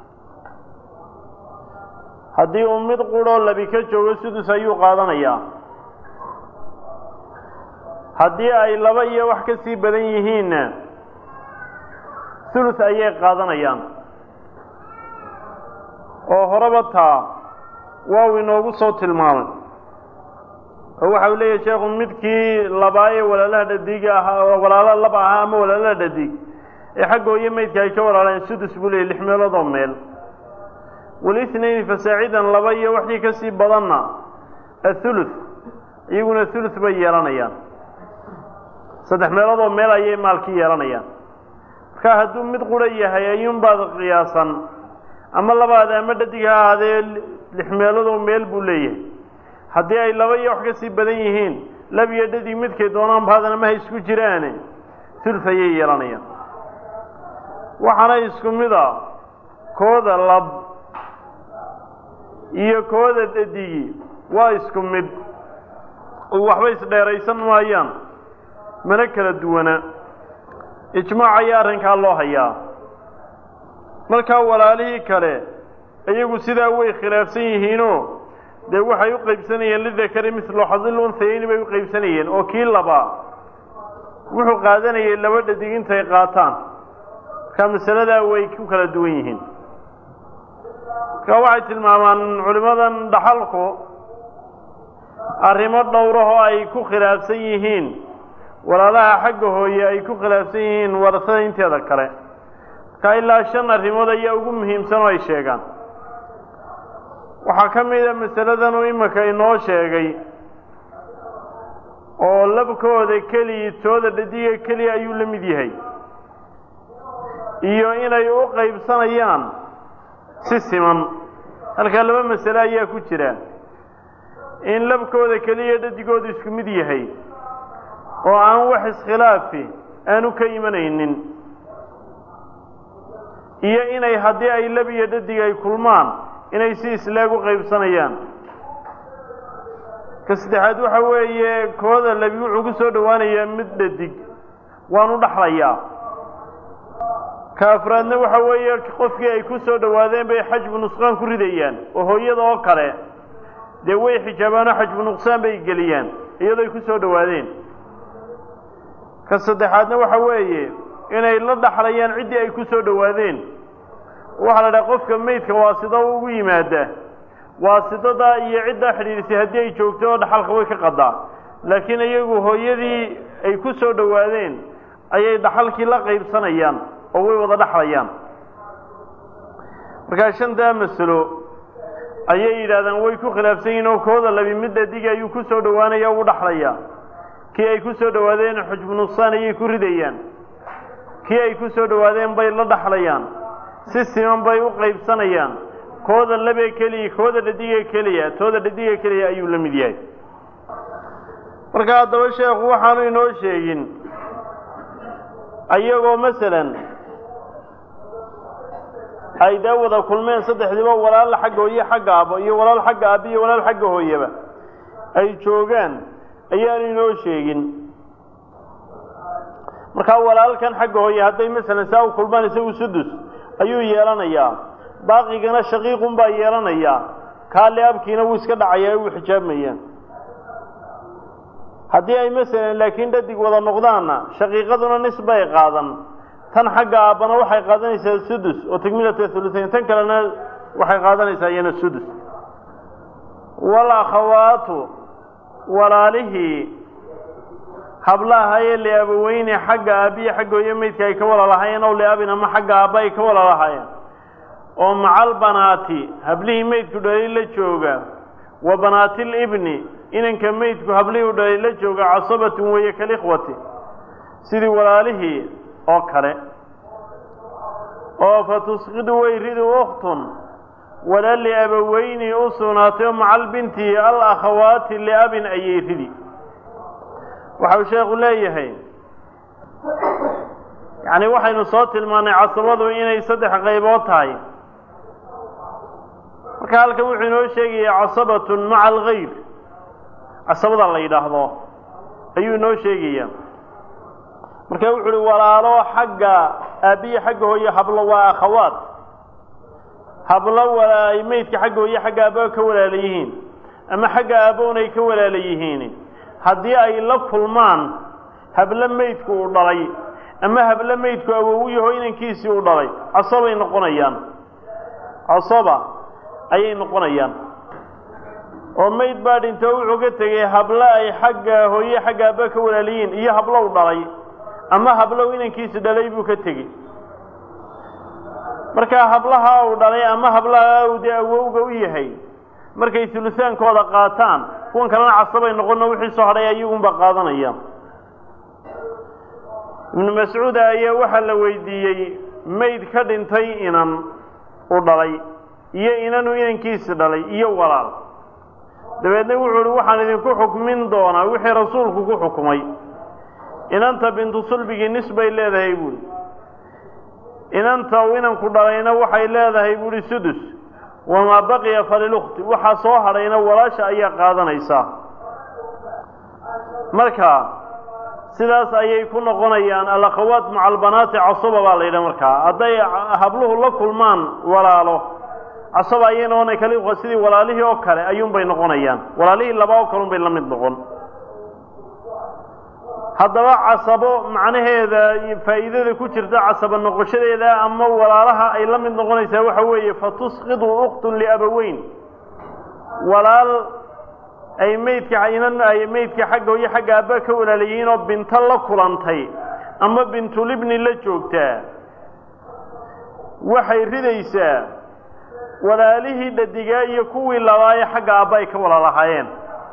haddii uu mid quroo labi ka joogo sudus ayuu qaadanayaa haddii ay laba iyo wax ka sii badan yihiinna sulus ayay qaadanayaan oo horeba taa waaw inoogu soo tilmaamay oo waxa uu leeyahay sheekhu midkii labaaye walaalaha dhadiga ahaa walaala lab ahaa ama walaalaha dhadig ee xagga hooye maydka ay ka walaaleen sudus buu leeyay lix meelood oo meel walisnayni fasaacidan laba iyo waxii ka sii badanna athuluth iyaguna thuluth bay yeelanayaan saddex meelood oo meel ayay maalki yeelanayaan marka hadduu mid qura yahay ayuunbaad qiyaasan ama labaada ama dhadig ha ahaadee lix meelood oo meel buu leeyahay haddii ay laba iyo wax ka sii badan yihiin lab iyo dhadig midkay doonaan baadana ma ha isku jiraane thuluth ayay yeelanayaan waxaana isku mid a kooda lab iyo kooda dhadigi waa isku mid oo waxba isdheeraysan maayaan mana kala duwana ijmaac ayaa arrinkaa loo hayaa markaa walaalihii kale iyagu sidaa way khilaafsan yihiinoo dee waxay u qaybsanayeen lidakari mislu xadil unsayeyni bay u qaybsanayeen oo kii labaa wuxuu qaadanayay laba dhadig intay qaataan markaa masaladaa way ku kala duwan yihiin marka waxay tilmaamaan culimmadan dhaxalku arrimo dhowrahoo ay ku khilaafsan yihiin walaalaha xagga hooye ay ku khilaafsan yihiin warasada inteeda kale marka ilaa shan arrimood ayaa ugu muhiimsan oo ay sheegaan waxaa ka mid a masaladan uu iminka inoo sheegay oo labkooda keliya tooda dhadiga keliya ayuu la mid yahay iyo inay u qaybsanayaan si siman halkaa laba masale ayaa ku jira in labkooda keliya dhadigoodu isku mid yahay oo aan wax iskhilaafi aanu ka imanaynin iyo inay haddii ay lab iyo dhadig ay kulmaan inay si islaag u qaybsanayaan ka saddexaad waxa weeye kooda labi wuxuu ku soo dhowaanayaa mid dhadig waanu dhaxlayaa ka afraadna waxa weeye qofkii ay ku soo dhowaadeen bay xajbu nusqaan ku ridayaan oo hooyada oo kale dee way xijaabaanoo xajbu nuqsaan bay geliyaan iyadoo ay ku soo dhowaadeen ka saddexaadna waxa weeye inay la dhaxlayaan ciddii ay ku soo dhowaadeen waxaa la dhaha qofka maydka waasida ugu yimaada waasidadaa iyo ciddaa xidhiidhisay haddii ay joogto oo dhaxalka way ka qadaa laakiin iyagu hooyadii ay ku soo dhowaadeen ayay dhaxalkii la qaybsanayaan oo way wada dhaxlayaan markaa shantaa masalo ayay yidhahdaan way ku khilaafsan yihiin oo kooda labi mid dhadig ayuu ku soo dhowaanaya ugu dhaxlaya kii ay ku soo dhowaadeen xujbu nuqsaan ayay ku ridayaan kii ay ku soo dhowaadeen bay la dhaxlayaan si siman bay u qaybsanayaan kooda labee keliya kooda dhadigee keliya tooda dhadigee keliya ayuu la mid yahay marka haddaba sheekhu waxaanu inoo sheegin ayagoo masalan ay dee wada kulmeen saddexdiiba walaal xagga hooye xagga aabo iyo walaal xagga aabi iyo walaal xagga hooyeba ay joogaan ayaanu inoo sheegin markaa walaalkan xagga hooye hadday masalan saa u kulmaan isagu sudus ayuu yeelanayaa baaqigana shaqiiqun baa yeelanayaa kaale abkiina wuu iska dhacayaa wuu xijaabmayaan haddii ay masalan laakiin dhadig wada noqdaanna shaqiiqaduna nisbay qaadan tan xagga aabbana waxay qaadanaysaa sudus oo takmilata hulusayn tan kalena waxay qaadanaysaa iyana sudus wal akhawaatu walaalihii hablaahayee liabaweyne xagga aabbiya xagga hooye maydka ay ka wala lahaayeen ow liabin ama xagga aabba ay ka wala lahaayeen oo macal banaati hablihii maydku dhalay la jooga wa banaatil ibni inanka maydku hablihii u dhalay la jooga casabatun weeye kalikhwati sidii walaalihii oo kale oo fa tusqidu way ridi ukhtun wala liabaweyni u sugnaatay oo macal binti al akhawaati liabin ayay ridi waxau sheekhu leeyahay yacni waxaynu soo tilmaannay casabadu inay saddex qaybood tahay marka halkan wuxuu inoo sheegaya casabatun maca algayr casabada la yidhaahdo ayuu inoo sheegaya marka wuxu uhi walaalo xagga aabbiya xagga hooye hablo waa akhawaat hablo walaa meydka xagga hooye xagga aabba ka walaala yihiin ama xagga aabboon ay ka walaala yihiin haddii ay la kulmaan hablo meydku uu dhalay ama hablo meydku awowu yaho inankiisii uu dhalay casabay noqonayaan casaba ayay noqonayaan oo mayd baa dhinto wuxuu ka tegey hablo ay xagga hooye xagga aabba ka walaalayihiin iyo hablow dhalay ama hablow inankiisi dhalay buu ka tegey markaa hablaha uu dhalay ama hablaha uu dee awowga u yahay markay sulusaankooda qaataan kuwan kalena casabay noqono wixii soo hadhay ayagunba qaadanaya ibnu mascuud ayaa waxaa la weydiiyey mayd ka dhintay inan u dhalay iyo inanu inankiisi dhalay iyo walaal dabeedna wuxuu uhi waxaan idinku xukmin doonaa wixii rasuulku ku xukumay inanta bintu sulbigii nis bay leedahay buuhi inanta uu inanku dhalayna waxay leedahay buuhi sudus wamaa baqiya falilukti waxaa soo hadhayna walaasha ayaa qaadanaysaa marka sidaas ayay ku noqonayaan alakhawaat maca albanaati casaba baa la yidhaha markaa hadday habluhu la kulmaan walaalo casaba ayay noqonaya kali sidii walaalihii oo kale ayuunbay noqonayaan walaalihii laba oo kalun bay la mid noqon haddaba casabo macnaheeda faa'iidada ku jirta casabo noqoshadeeda ama walaalaha ay la mid noqonaysaa waxa weeye fatusqidu uktun liabaweyn walaal ay meydka inan ay meydka xagga hooyo xagga aabba ka walaalayihiin oo binto la kulantay ama bintulibni la joogtaa waxay ridaysaa walaalihii dhadigaa iyo kuwii labaaye xagga aabba ay ka walaalahaayeen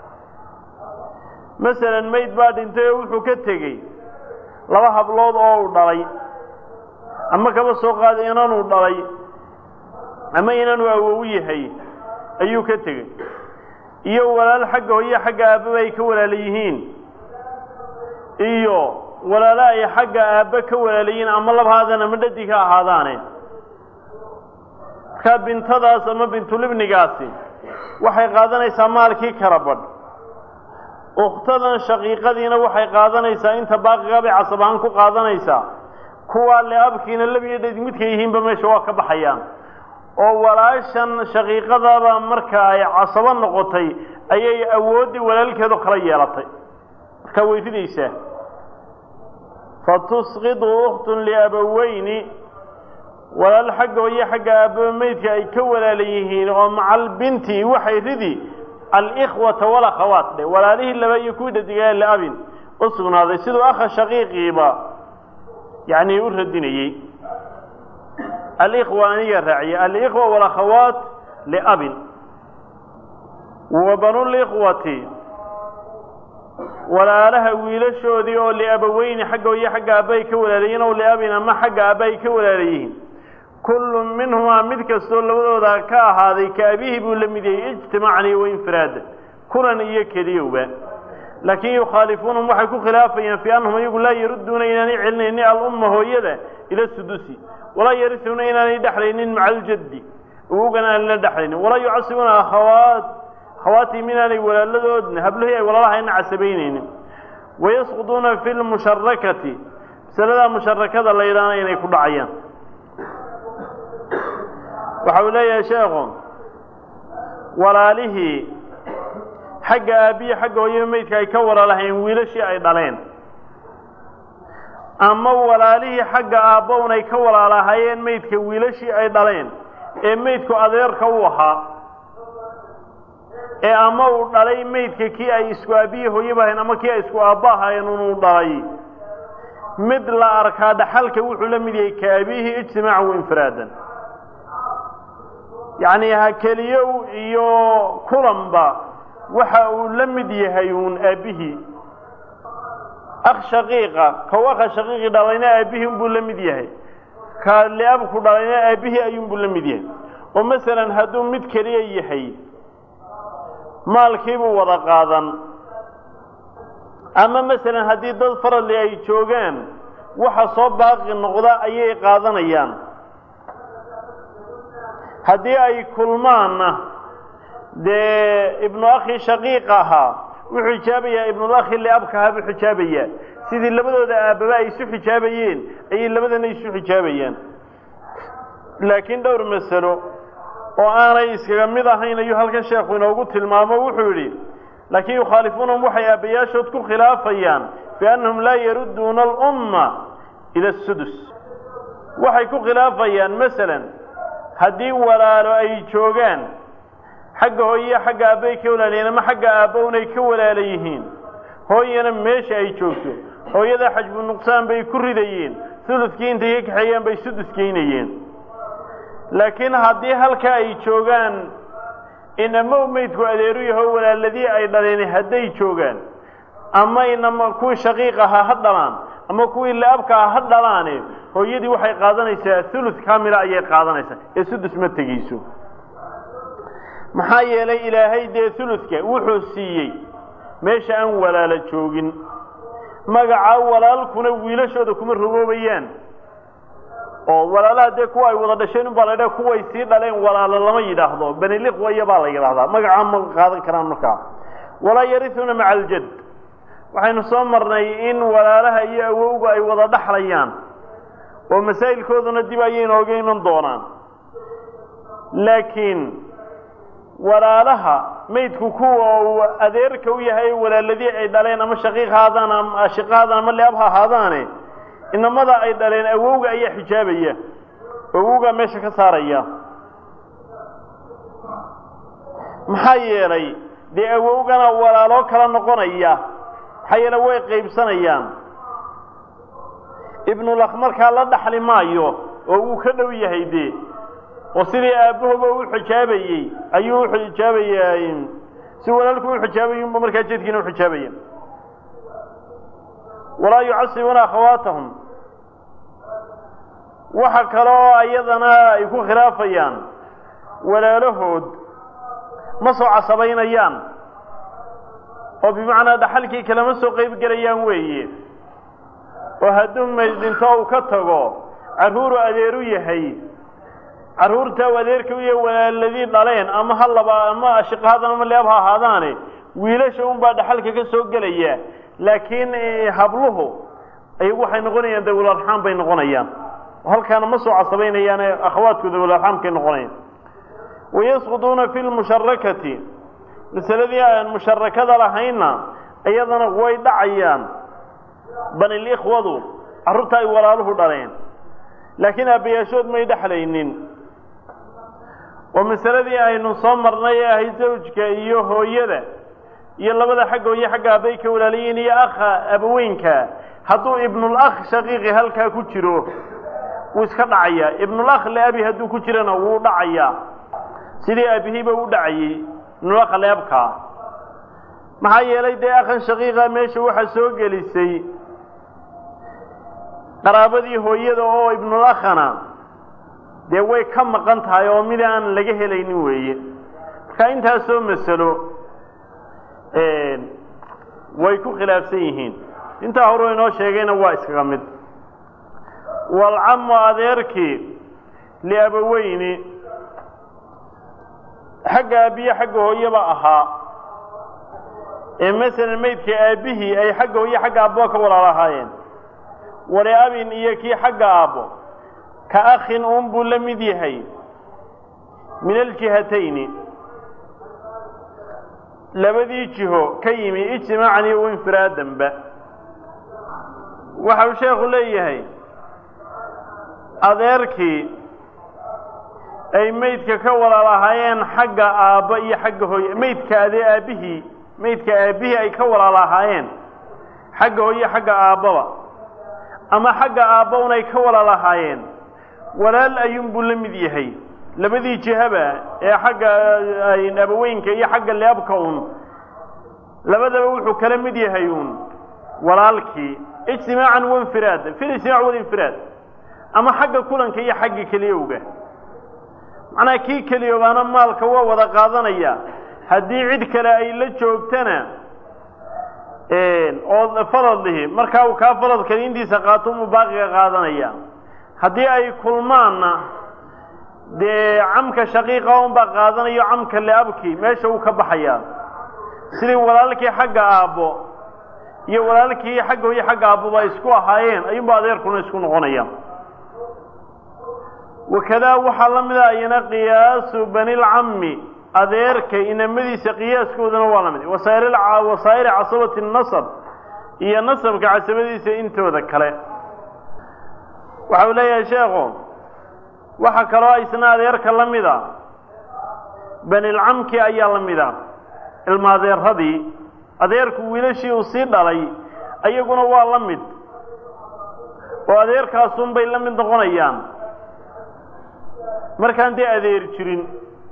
masalan mayd baa dhintay oo wuxuu ka tegey laba hablood oo uu dhalay ama kaba soo qaaday inanuu dhalay ama inanuu awow yahay ayuu ka tegey iyo walaal xagga hooye xagga aabbaba ay ka walaala yihiin iyo walaalo ay xagga aabba ka walaala yihiin ama labahaadaan ama dhadi ka ahaadaane markaa bintadaas ama bintulibnigaasi waxay qaadanaysaa maalkii kala badh ukhtadan shaqiiqadiina waxay qaadanaysaa inta baaqiga bay casab ahaan ku qaadanaysaa kuwaa le abkiina labiyo dhadi midka yihiinba meesha waa ka baxayaan oo walaashan shaqiiqadaba marka ay casabo noqotay ayay awooddii walaalkeedo kala yeelatay markaa way ridaysaa fatusqidu ukhtun liabaweyni walaal xagga hooye xagga aababa meydka ay ka walaala yihiin oo macal binti waxay ridi alikhwata walakhawaat dhe walaalihii laba iyo kuwii dhadigaa liabin u sugnaaday siduu akha shaqiiqiiba yacni u radinayey alikhwa aniga raaciye alikhwa walakhawaat liabin wa banulikhwati walaalaha wiilashoodii oo liabaweyni xagga hooye xagga aabba ay ka walaalayihiin ow liabin ama xagga aabba ay ka walaalayihiin kullu minhumaa mid kastoo labadooda ka ahaaday ka abihi buu la mid yahay ijtimaacan iyo wainfiraadan kulan iyo keliyowba laakiin yukhaalifuunahum waxay ku khilaafayaan fii annahum iyagu laa yarudduuna inaanay celinaynin alumma hooyada ila sudusi walaa yarisuuna inaanay dhexlaynin maca aljaddi awowgana aan la dhexlaynin walaa yucasibuuna akhawaat akhawaatihim inaanay walaaladoodna hablihii ay walaalahayna casabaynaynin wayasquduuna fi lmusharakati masaladaa musharakada la yidhaahna inay ku dhacayaan waxa uu leeyahay sheekhu walaalihii xagga aabbiyi xagga hooyaba meydka ay ka walaalahayn wiilashii ay dhaleen ama walaalihii xagga aabbown ay ka walaalahaayeen meydka wiilashii ay dhaleen ee meydku adeerka u ahaa ee ama uu dhalay meydka kii ay isku aabbiyi hooyaba ahayn ama kii ay isku aabba ahaayeen unuu dhalay mid la arkaa dhaxalka wuxuu la mid yahay ka abiihi ijtimaacan wainfiraadan yacni ha keliyow iyo kulanba waxa uu la mid yahay uun aabbihii akh shaqiiqa kow akha shaqiiqi dhalayna aabbihii unbuu la mid yahay ka liabku dhalayna aabbihii ayuunbuu la mid yahay oo masalan hadduu mid keliya yahay maalkiibuu wada qaadan ama masalan haddii dad faradli ay joogaan waxa soo baaqi noqda ayay qaadanayaan haddii ay kulmaanna dee ibnu akhi shaqiiq ahaa wuxuu xijaabayaa ibnulakhi liabka ahaa buu xijaabayaa sidii labadooda aababa ay isu xijaabayeen ayay labadana isu xijaabayaan laakiin dhowr masalo oo aanay iskaga mid ahayn ayuu halkan sheekhu inoogu tilmaamo wuxuu yidhi laakiin yukhaalifuunahum waxay aabbayaashood ku khilaafayaan biannahum laa yarudduuna alumma ila asudus waxay ku khilaafayaan masalan haddii walaalo ay joogaan xagga hooyaya xagga aabbay ka walaalayeen ama xagga aabbown ay ka walaala yihiin hooyana meesha ay joogto hooyada xajbu nuqsaan bay ku ridayeen suludkii intay ka kaxeeyaan bay sudus geynayeen laakiin haddii halka ay joogaan inama meydku adeeru yaho walaaladii ay dhaleen hadday joogaan ama inama kuwii shaqiiq ahaa ha dhalaan ama kuwii laabka ah ha dhalaane hooyadii waxay qaadanaysaa hulud kamila ayay qaadanaysaa ee sudus ma tegeyso maxaa yeelay ilaahay dee huludka wuxuu siiyey meesha aan walaalo joogin magaca walaalkuna wiilashooda kuma rogoobayaan oo walaalaha dee kuwa ay wada dhasheen unbaa la ydhaha kuway sii dhaleen walaalo lama yidhaahdo beniliqwaya baa la yidhaahdaa magacaa ma qaadan karaan markaa walaa yarisuuna maca aljad waxaynu soo marnay in walaalaha iyo awowga ay wada dhaxlayaan oo masaa'ilkooduna dib ayay inooga iman doonaan laakiin walaalaha maydku kuwa uu adeerka u yahay walaaladii ay dhaleen ama shaqiiq haadaan ama ashiqa haadaan ama leab ha ahaadaane inamada ay dhaleen awowga ayaa xijaabaya awowgaa meesha ka saaraya maxaa yeelay dee awowgana walaaloo kala noqonaya maxaa yeele way qaybsanayaan ibnulakh markaa la dhaxli maayo oo uu ka dhow yahay dee oo sidii aabbahoba u xijaabayey ayuu uxijaabayaa si walaalku u xijaabayay unba markaa jedkiina uxijaabaya walaa yucasibuuna akhawaatahum waxa kaloo ayadana ay ku khilaafayaan walaalahood ma soo casabaynayaan oo bimacnaa dhaxalkii kalema soo qayb gelayaan weeye oo hadduu mayd dhinto uu ka tago carruuru adeeru yahay carruurta u adeerka u yahay walaaladii dhaleen ama ha laba ama ashiqahadan ama leeb ha ahaadaane wiilasha unbaa dhaxalka ka soo gelaya laakiin habluhu ayagu waxay noqonayaan dawlarxaan bay noqonayaan halkaana ma soo casabaynayaane akhawaadkooda dawlarxaamkay noqonayaan wayasquduuna fi lmusharakati masaladii aan musharakada lahaynna iyadana way dhacayaan banilikhwadu carruurta ay walaaluhu dhaleen laakiin aabbayaashood may dhexlaynin oo masaladii aynu soo marnay ee ahay zawjka iyo hooyada iyo labada xagga hooye xagga aabbay ka walaalayiin iyo akha abaweynka hadduu ibnulakh shaqiiqi halkaa ku jiro wuu iska dhacayaa ibnulakh leabi hadduu ku jirana wuu dhacayaa sidii aabihiiba u dhacayey ibnulakh leebkaa maxaa yeelay dee akhan shaqiiqa meesha waxaa soo gelisay qaraabadii hooyada oo ibnulakhana dee way ka maqan tahay oo mid aan laga helaynin weeye marka intaasoo masalo way ku khilaafsan yihiin intaa horuu inoo sheegayna waa iskaga mid walcamu adeerkii liabaweyni xagga aabbiye xagga hooyaba ahaa ee masalan maydka aabbihii ay xagga hooye xagga aabboa ka walaal ahaayeen waliabin iyo kii xagga aabbo ka akhin uun buu la mid yahay min aljihatayni labadii jiho ka yimi ijtimaacan iyo infiraadanba waxa uu sheekhu leeyahay adeerkii ay maydka ka walaal ahaayeen xagga aabbo iyo xagga hooye maydka adee aabbihii maydka aabbihii ay ka walaal ahaayeen xagga hooye xagga aabbaba ama xagga aabba un ay ka walaal ahaayeen walaal ayuunbuu la mid yahay labadii jihaba ee xagga abaweynka iyo xagga leabka un labadaba wuxuu kala mid yahay uun walaalkii ijtimaacan wainfiraada fi lijtimaac walinfiraad ama xagga kulanka iyo xagga keliyowga macnaha kii keliyoobaana maalka waa wada qaadanaya haddii cid kale ay la joogtana oo farad lihi markaa uu kaa faradkali intiisa qaato umuu baaqiga qaadanaya haddii ay kulmaanna dee camka shaqiiqa unbaa qaadanayo camka liabki meesha uu ka baxayaa sidii walaalkii xagga aabbo iyo walaalkii xagga hooyo xagga aabboba isku ahaayeen ayuunba adeerkuna isku noqonaya wakadaa waxaa la mid a ayana qiyaasu banilcammi adeerka inamadiisa qiyaaskoodana waa la mid wasaa'iri casabati nasab iyo nasabka casabadiisa intooda kale waxa uu leeyahay sheekhu waxaa kaloo isna adeerka la mid a banilcamki ayaa la mid a ilma adeeradii adeerku wiilashii uu sii dhalay ayaguna waa la mid oo adeerkaasunbay la mid noqonayaan markaan dee adeer jirin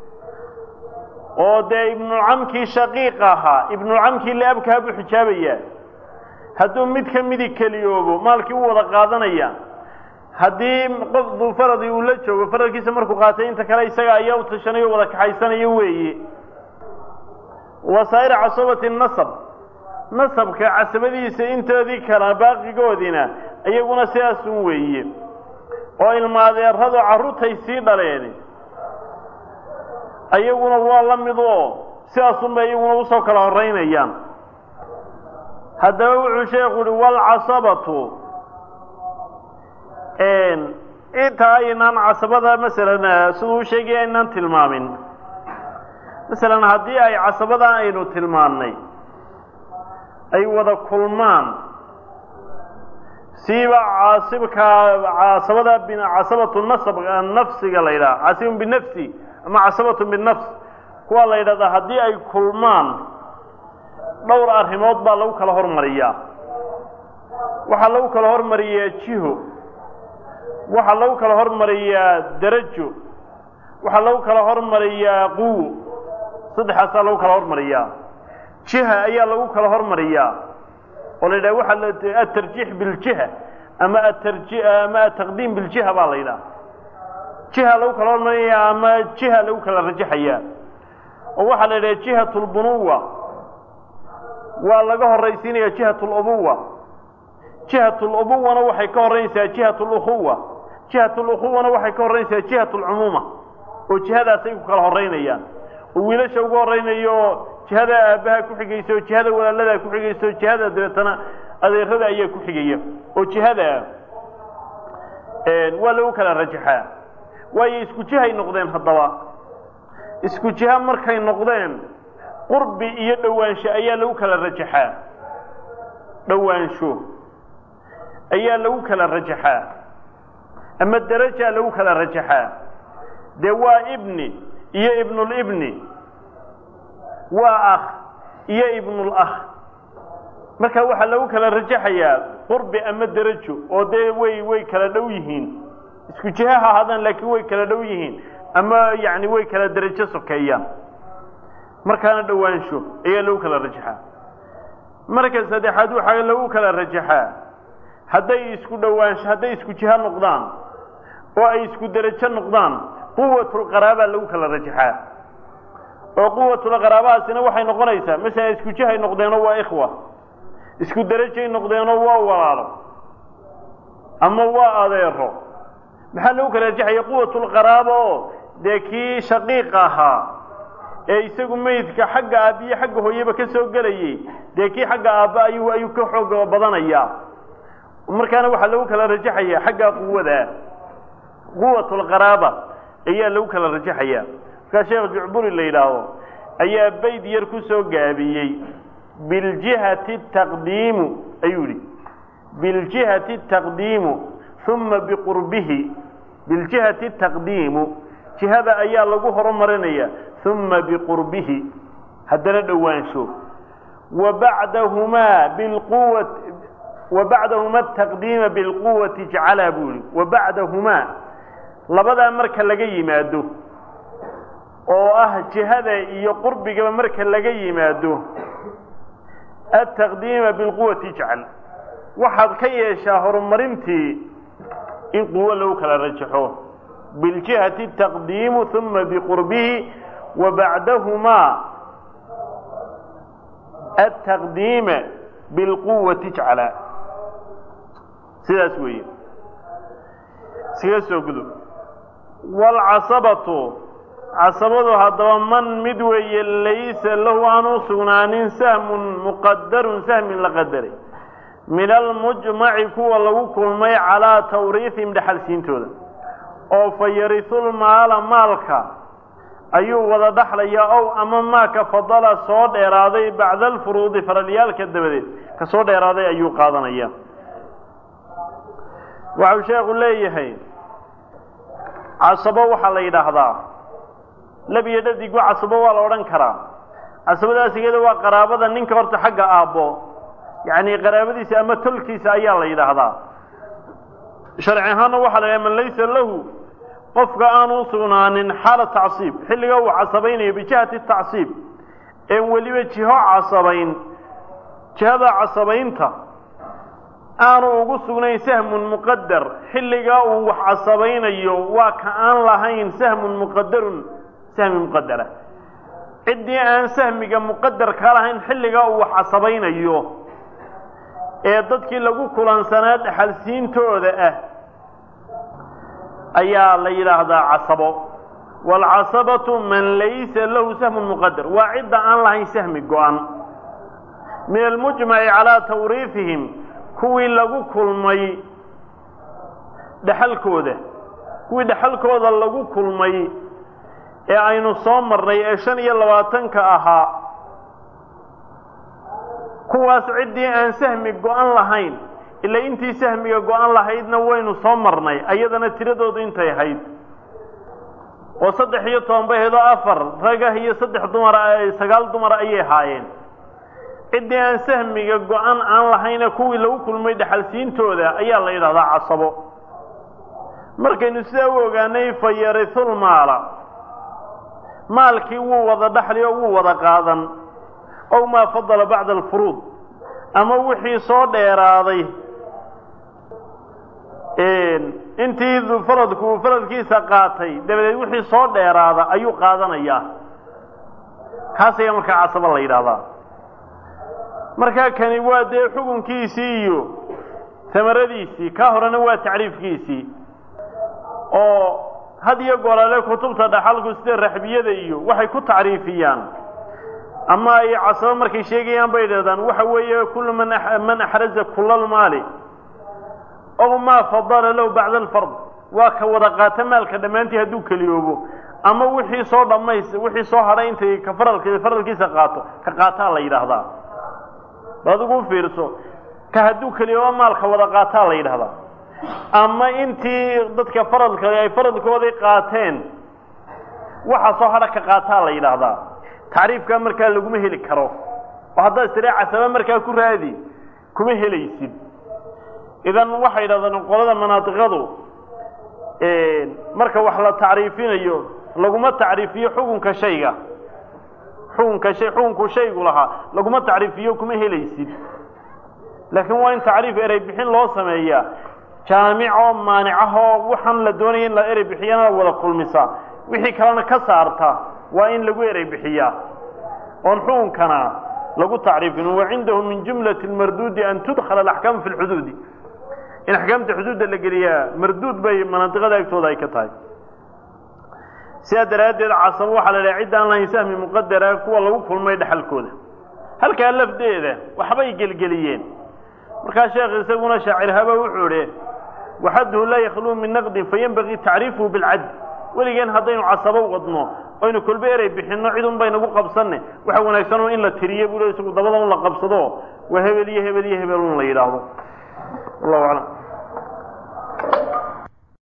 oo dee ibnucamkii shaqiiq ahaa ibnucamkii liabkaha buu xijaabayaa hadduu mid ka midi keliyoobo maalkii u wada qaadanaya haddii qof duu faradii uu la joogo faradkiisa markuu qaatay inta kale isaga ayaa u tashanayo o wada kaxaysanayo weeye wasaa'ir casabati nasab nasabka casabadiisa intoodii kala baaqigoodina iyaguna sidaasun weeye oo ilma adeeradu carruurtay sii dhaleen ayaguna waa la mid oo sidaasunbay iyaguna usoo kala horeynayaan haddaba wuxuu sheekhu uhi walcasabatu inta aynaan casabada masalan siduu u sheegaya aynaan tilmaamin masalan haddii ay casabadan aynu tilmaannay ay wada kulmaan siiba caasibka casabada casabatu nasab nafsiga la yidhaha caasibun binafsi ama casabatu binafs kuwa la yidhahdaa haddii ay kulmaan dhowr arrimood baa lagu kala hormariyaa waxaa lagu kala hormariyaa jiho waxaa lagu kala hormariyaa darajo waxaa lagu kala hormariyaa quwo saddexaasaa lagu kala hormariyaa jiha ayaa lagu kala hormariyaa oo la yidhaha waxaa atarjiix biljiha ama atarji ama ataqdiim biljiha baa la yidhaha jiha lagu kala hormariyaa ama jiha lagu kala rajaxayaa oo waxaa la yidhaha jihat lbunuwa waa laga horaysiinaya jihat lubuwa jihat lubuwana waxay ka horreynaysaa jihat lukhuwa jihat lukhuwana waxay ka horreynaysaa jihat lcumuuma oo jihadaasay ku kala horeynayaan oo wiilasha ugu horeynayo jihada aabbaha ku xigaysa oo jihada walaaladaa ku xigaysa oo jihada dabeetana adeerada ayaa ku xigaya oo jihada waa lagu kala rajaxaa waayo isku jihay noqdeen haddaba isku jiha markay noqdeen qurbi iyo dhowaansho ayaa lagu kala rajaxaa dhowaansho ayaa lagu kala rajaxaa ama darajaa lagu kala rajaxaa dee waa ibni iyo ibnulibni waa akh iyo ibnulakh marka waxaa lagu kala rajaxayaa qurbi ama derajo oo dee way way kala dhow yihiin isku jiha ha ahaadaan laakiin way kala dhow yihiin ama yacni way kala derajo sokeeyaan markaana dhowaansho ayaa lagu kala rajaxaa marka saddexaad waxaa lagu kala rajaxaa hadday isku dhowaansho hadday isku jiha noqdaan oo ay isku derajo noqdaan quwatulqaraabaa lagu kala rajaxaa oo quwatulqaraabahaasina waxay noqonaysaa masalan isku jihay noqdeenoo waa ikhwa isku derajay noqdeenoo waa walaalo ama waa adeero maxaa lagu kala rajaxaya quwatulqaraaba oo dee kii shaqiiqa ahaa ee isagu meydka xagga aabbiyo xagga hooyeba ka soo gelayay dee kii xagga aabba ayuu ayuu ka xoog badanayaa markaana waxaa lagu kala rajaxaya xagga quwada quwatulqaraaba ayaa lagu kala rajaxaya markaa sheekh jucburi la yidhaahdo ayaa bayd yar ku soo gaabiyey biljihati taqdiimu ayuu yihi biljihati taqdiimu uma biqurbihi biljihati taqdiimu jihada ayaa lagu horumarinaya uma biqurbihi haddana dhowaansho wa bacdahumaa bilquwa wa bacdahuma ataqdiima bilquwati jacalaa buu yihi wa bacdahumaa labadaa marka laga yimaado oo ah jihada iyo qurbigaba marka laga yimaado ataqdiima bilquwati ijcal waxaad ka yeeshaa horumarintii in quwo lagu kala rajaxo biljihati taqdiimu uma biqurbihi wa bacdahumaa ataqdiima bilquwati ijcala sidaas weeye iskaga soo gudub waalcasabatu casabadu haddaba man mid weeye laysa lahu aan u sugnaanin sahmun muqadarun sahmin la qadaray min almujmaci kuwa lagu kulmay calaa tawriihim dhexalsiintooda oo fa yarisulmaala maalka ayuu wada dhaxlayaa ow ama maaka fadala soo dheeraaday bacda alfuruudi faralyaalka dabadeed ka soo dheeraaday ayuu qaadanaya waxau sheekhu leeyahay casabo waxaa la yidhaahdaa lab iyo dhadigu casabo waa la odhan karaa casabadaas iyada waa qaraabada ninka horta xagga aabbo yacni qaraabadiisa ama tolkiisa ayaa la yidhaahdaa sharci ahaanna waxaa la yidhaha man laysa lahu qofka aanu sugnaanin xaala tacsiib xilliga uu casabaynayo bijihati tacsiib een weliba jiho casabayn jihada casabaynta aanu ugu sugnayn sahmun muqadar xilligaa uu wax casabaynayo waa ka aan lahayn sahmun muqadarun sahmi muqadara ciddii aan sahmiga muqadar ka lahayn xilligaa uu wax casabaynayo ee dadkii lagu kulansanaa dhexalsiintooda ah ayaa la yidhaahdaa casabo waalcasabatu man laysa lahu sahmun muqadar waa cidda aan lahayn sahmi go-an min almujmaci calaa tawriifihim kuwii lagu kulmay dhexalkooda kuwii dhexalkooda lagu kulmay ee aynu soo marnay ee shan iyo labaatanka ahaa kuwaas ciddii aan sahmi go-an lahayn ilaa intii sahmiga go-an lahaydna waynu soo marnay ayadana tiradoodu intay ahayd oo saddex iyo toban bay ahayd oo afar ragah iyo saddex dumara sagaal dumara ayay ahaayeen ciddii aan sahmiga go-an aan lahayna kuwii lagu kulmay dhexalsiintooda ayaa la yidhahdaa casabo markaynu sidaa u ogaanay fa yarisul maala maalkii wuu wada dhaxli oo wuu wada qaadan ow maa fadala bacda alfuruud ama wixii soo dheeraaday intii faradku uu faradkiisa qaatay dabadeed wixii soo dheeraada ayuu qaadanayaa kaas ayaa markaa casabo la yidhahdaa markaa kani waa dee xukunkiisii iyo tamaradiisii kaa horena waa tacriifkiisii oo had iyo golale kutubta dhaxalku sida raxbiyada iyo waxay ku tacriifiyaan ama ay casabo markay sheegayaan bay idhahdaan waxa weeye kullu man man axraza kula lmaali ow maa fadala lahu bacda alfard waa ka wada qaata maalka dhammaantii hadduu keliyoobo ama wixii soo dhamays wixii soo hadhay intay ka faralki faralkiisa qaato ka qaataa la yidhaahdaa adigu fiirso ka hadduu keliyoobo maalka wada qaataa la yidhahdaa ama intii dadka faradka ay faradkoodii qaateen waxa soo hadha ka qaataa la yidhaahdaa tacriifkaa markaa laguma heli karo oo haddaad istira casaba markaa ku raadi kuma helaysid idan waxay yidhahdaan qolada manaadiqadu marka wax la tacriifinayo laguma tacriifiyo xukunka shayga xukunka shay xukunku shaygu lahaa laguma tacriifiyo kuma helaysid laakiin waa in tacriif erey bixin loo sameeyaa jaamicoo maanicahoo waxaan la doonaya in la erey bixiyana wada kulmisa wixii kalena ka saarta waa in lagu erey bixiyaa oon xukunkana lagu tacriifin wacindahu min jumlati marduudi an tudkhala alaxkaam fi lxuduudi in axkaamta xuduudda la geliyaa marduud bay manaadiqada agtooda ay ka tahay sidaa daraaddeed casabo waxaa la dhaha cidda aan lahayn sahmi muqadara kuwa lagu kulmay dhexalkooda halkaa lafdeeda waxbay gelgeliyeen markaa sheekh isaguna shaacirhaba wuxuu idhi waxadduhu laa yakhluu min naqdin fayenbagii tacriifuhu bilcadl weligeen haddaynu casabo wadno oynu kolbe erey bixinno cid un baynagu qabsanne waxa wanaagsan un in la tiriye buu le isagu dabada un la qabsado waa hebel iyo hebel iyo hebel un la yidhaahdo wallahu aclam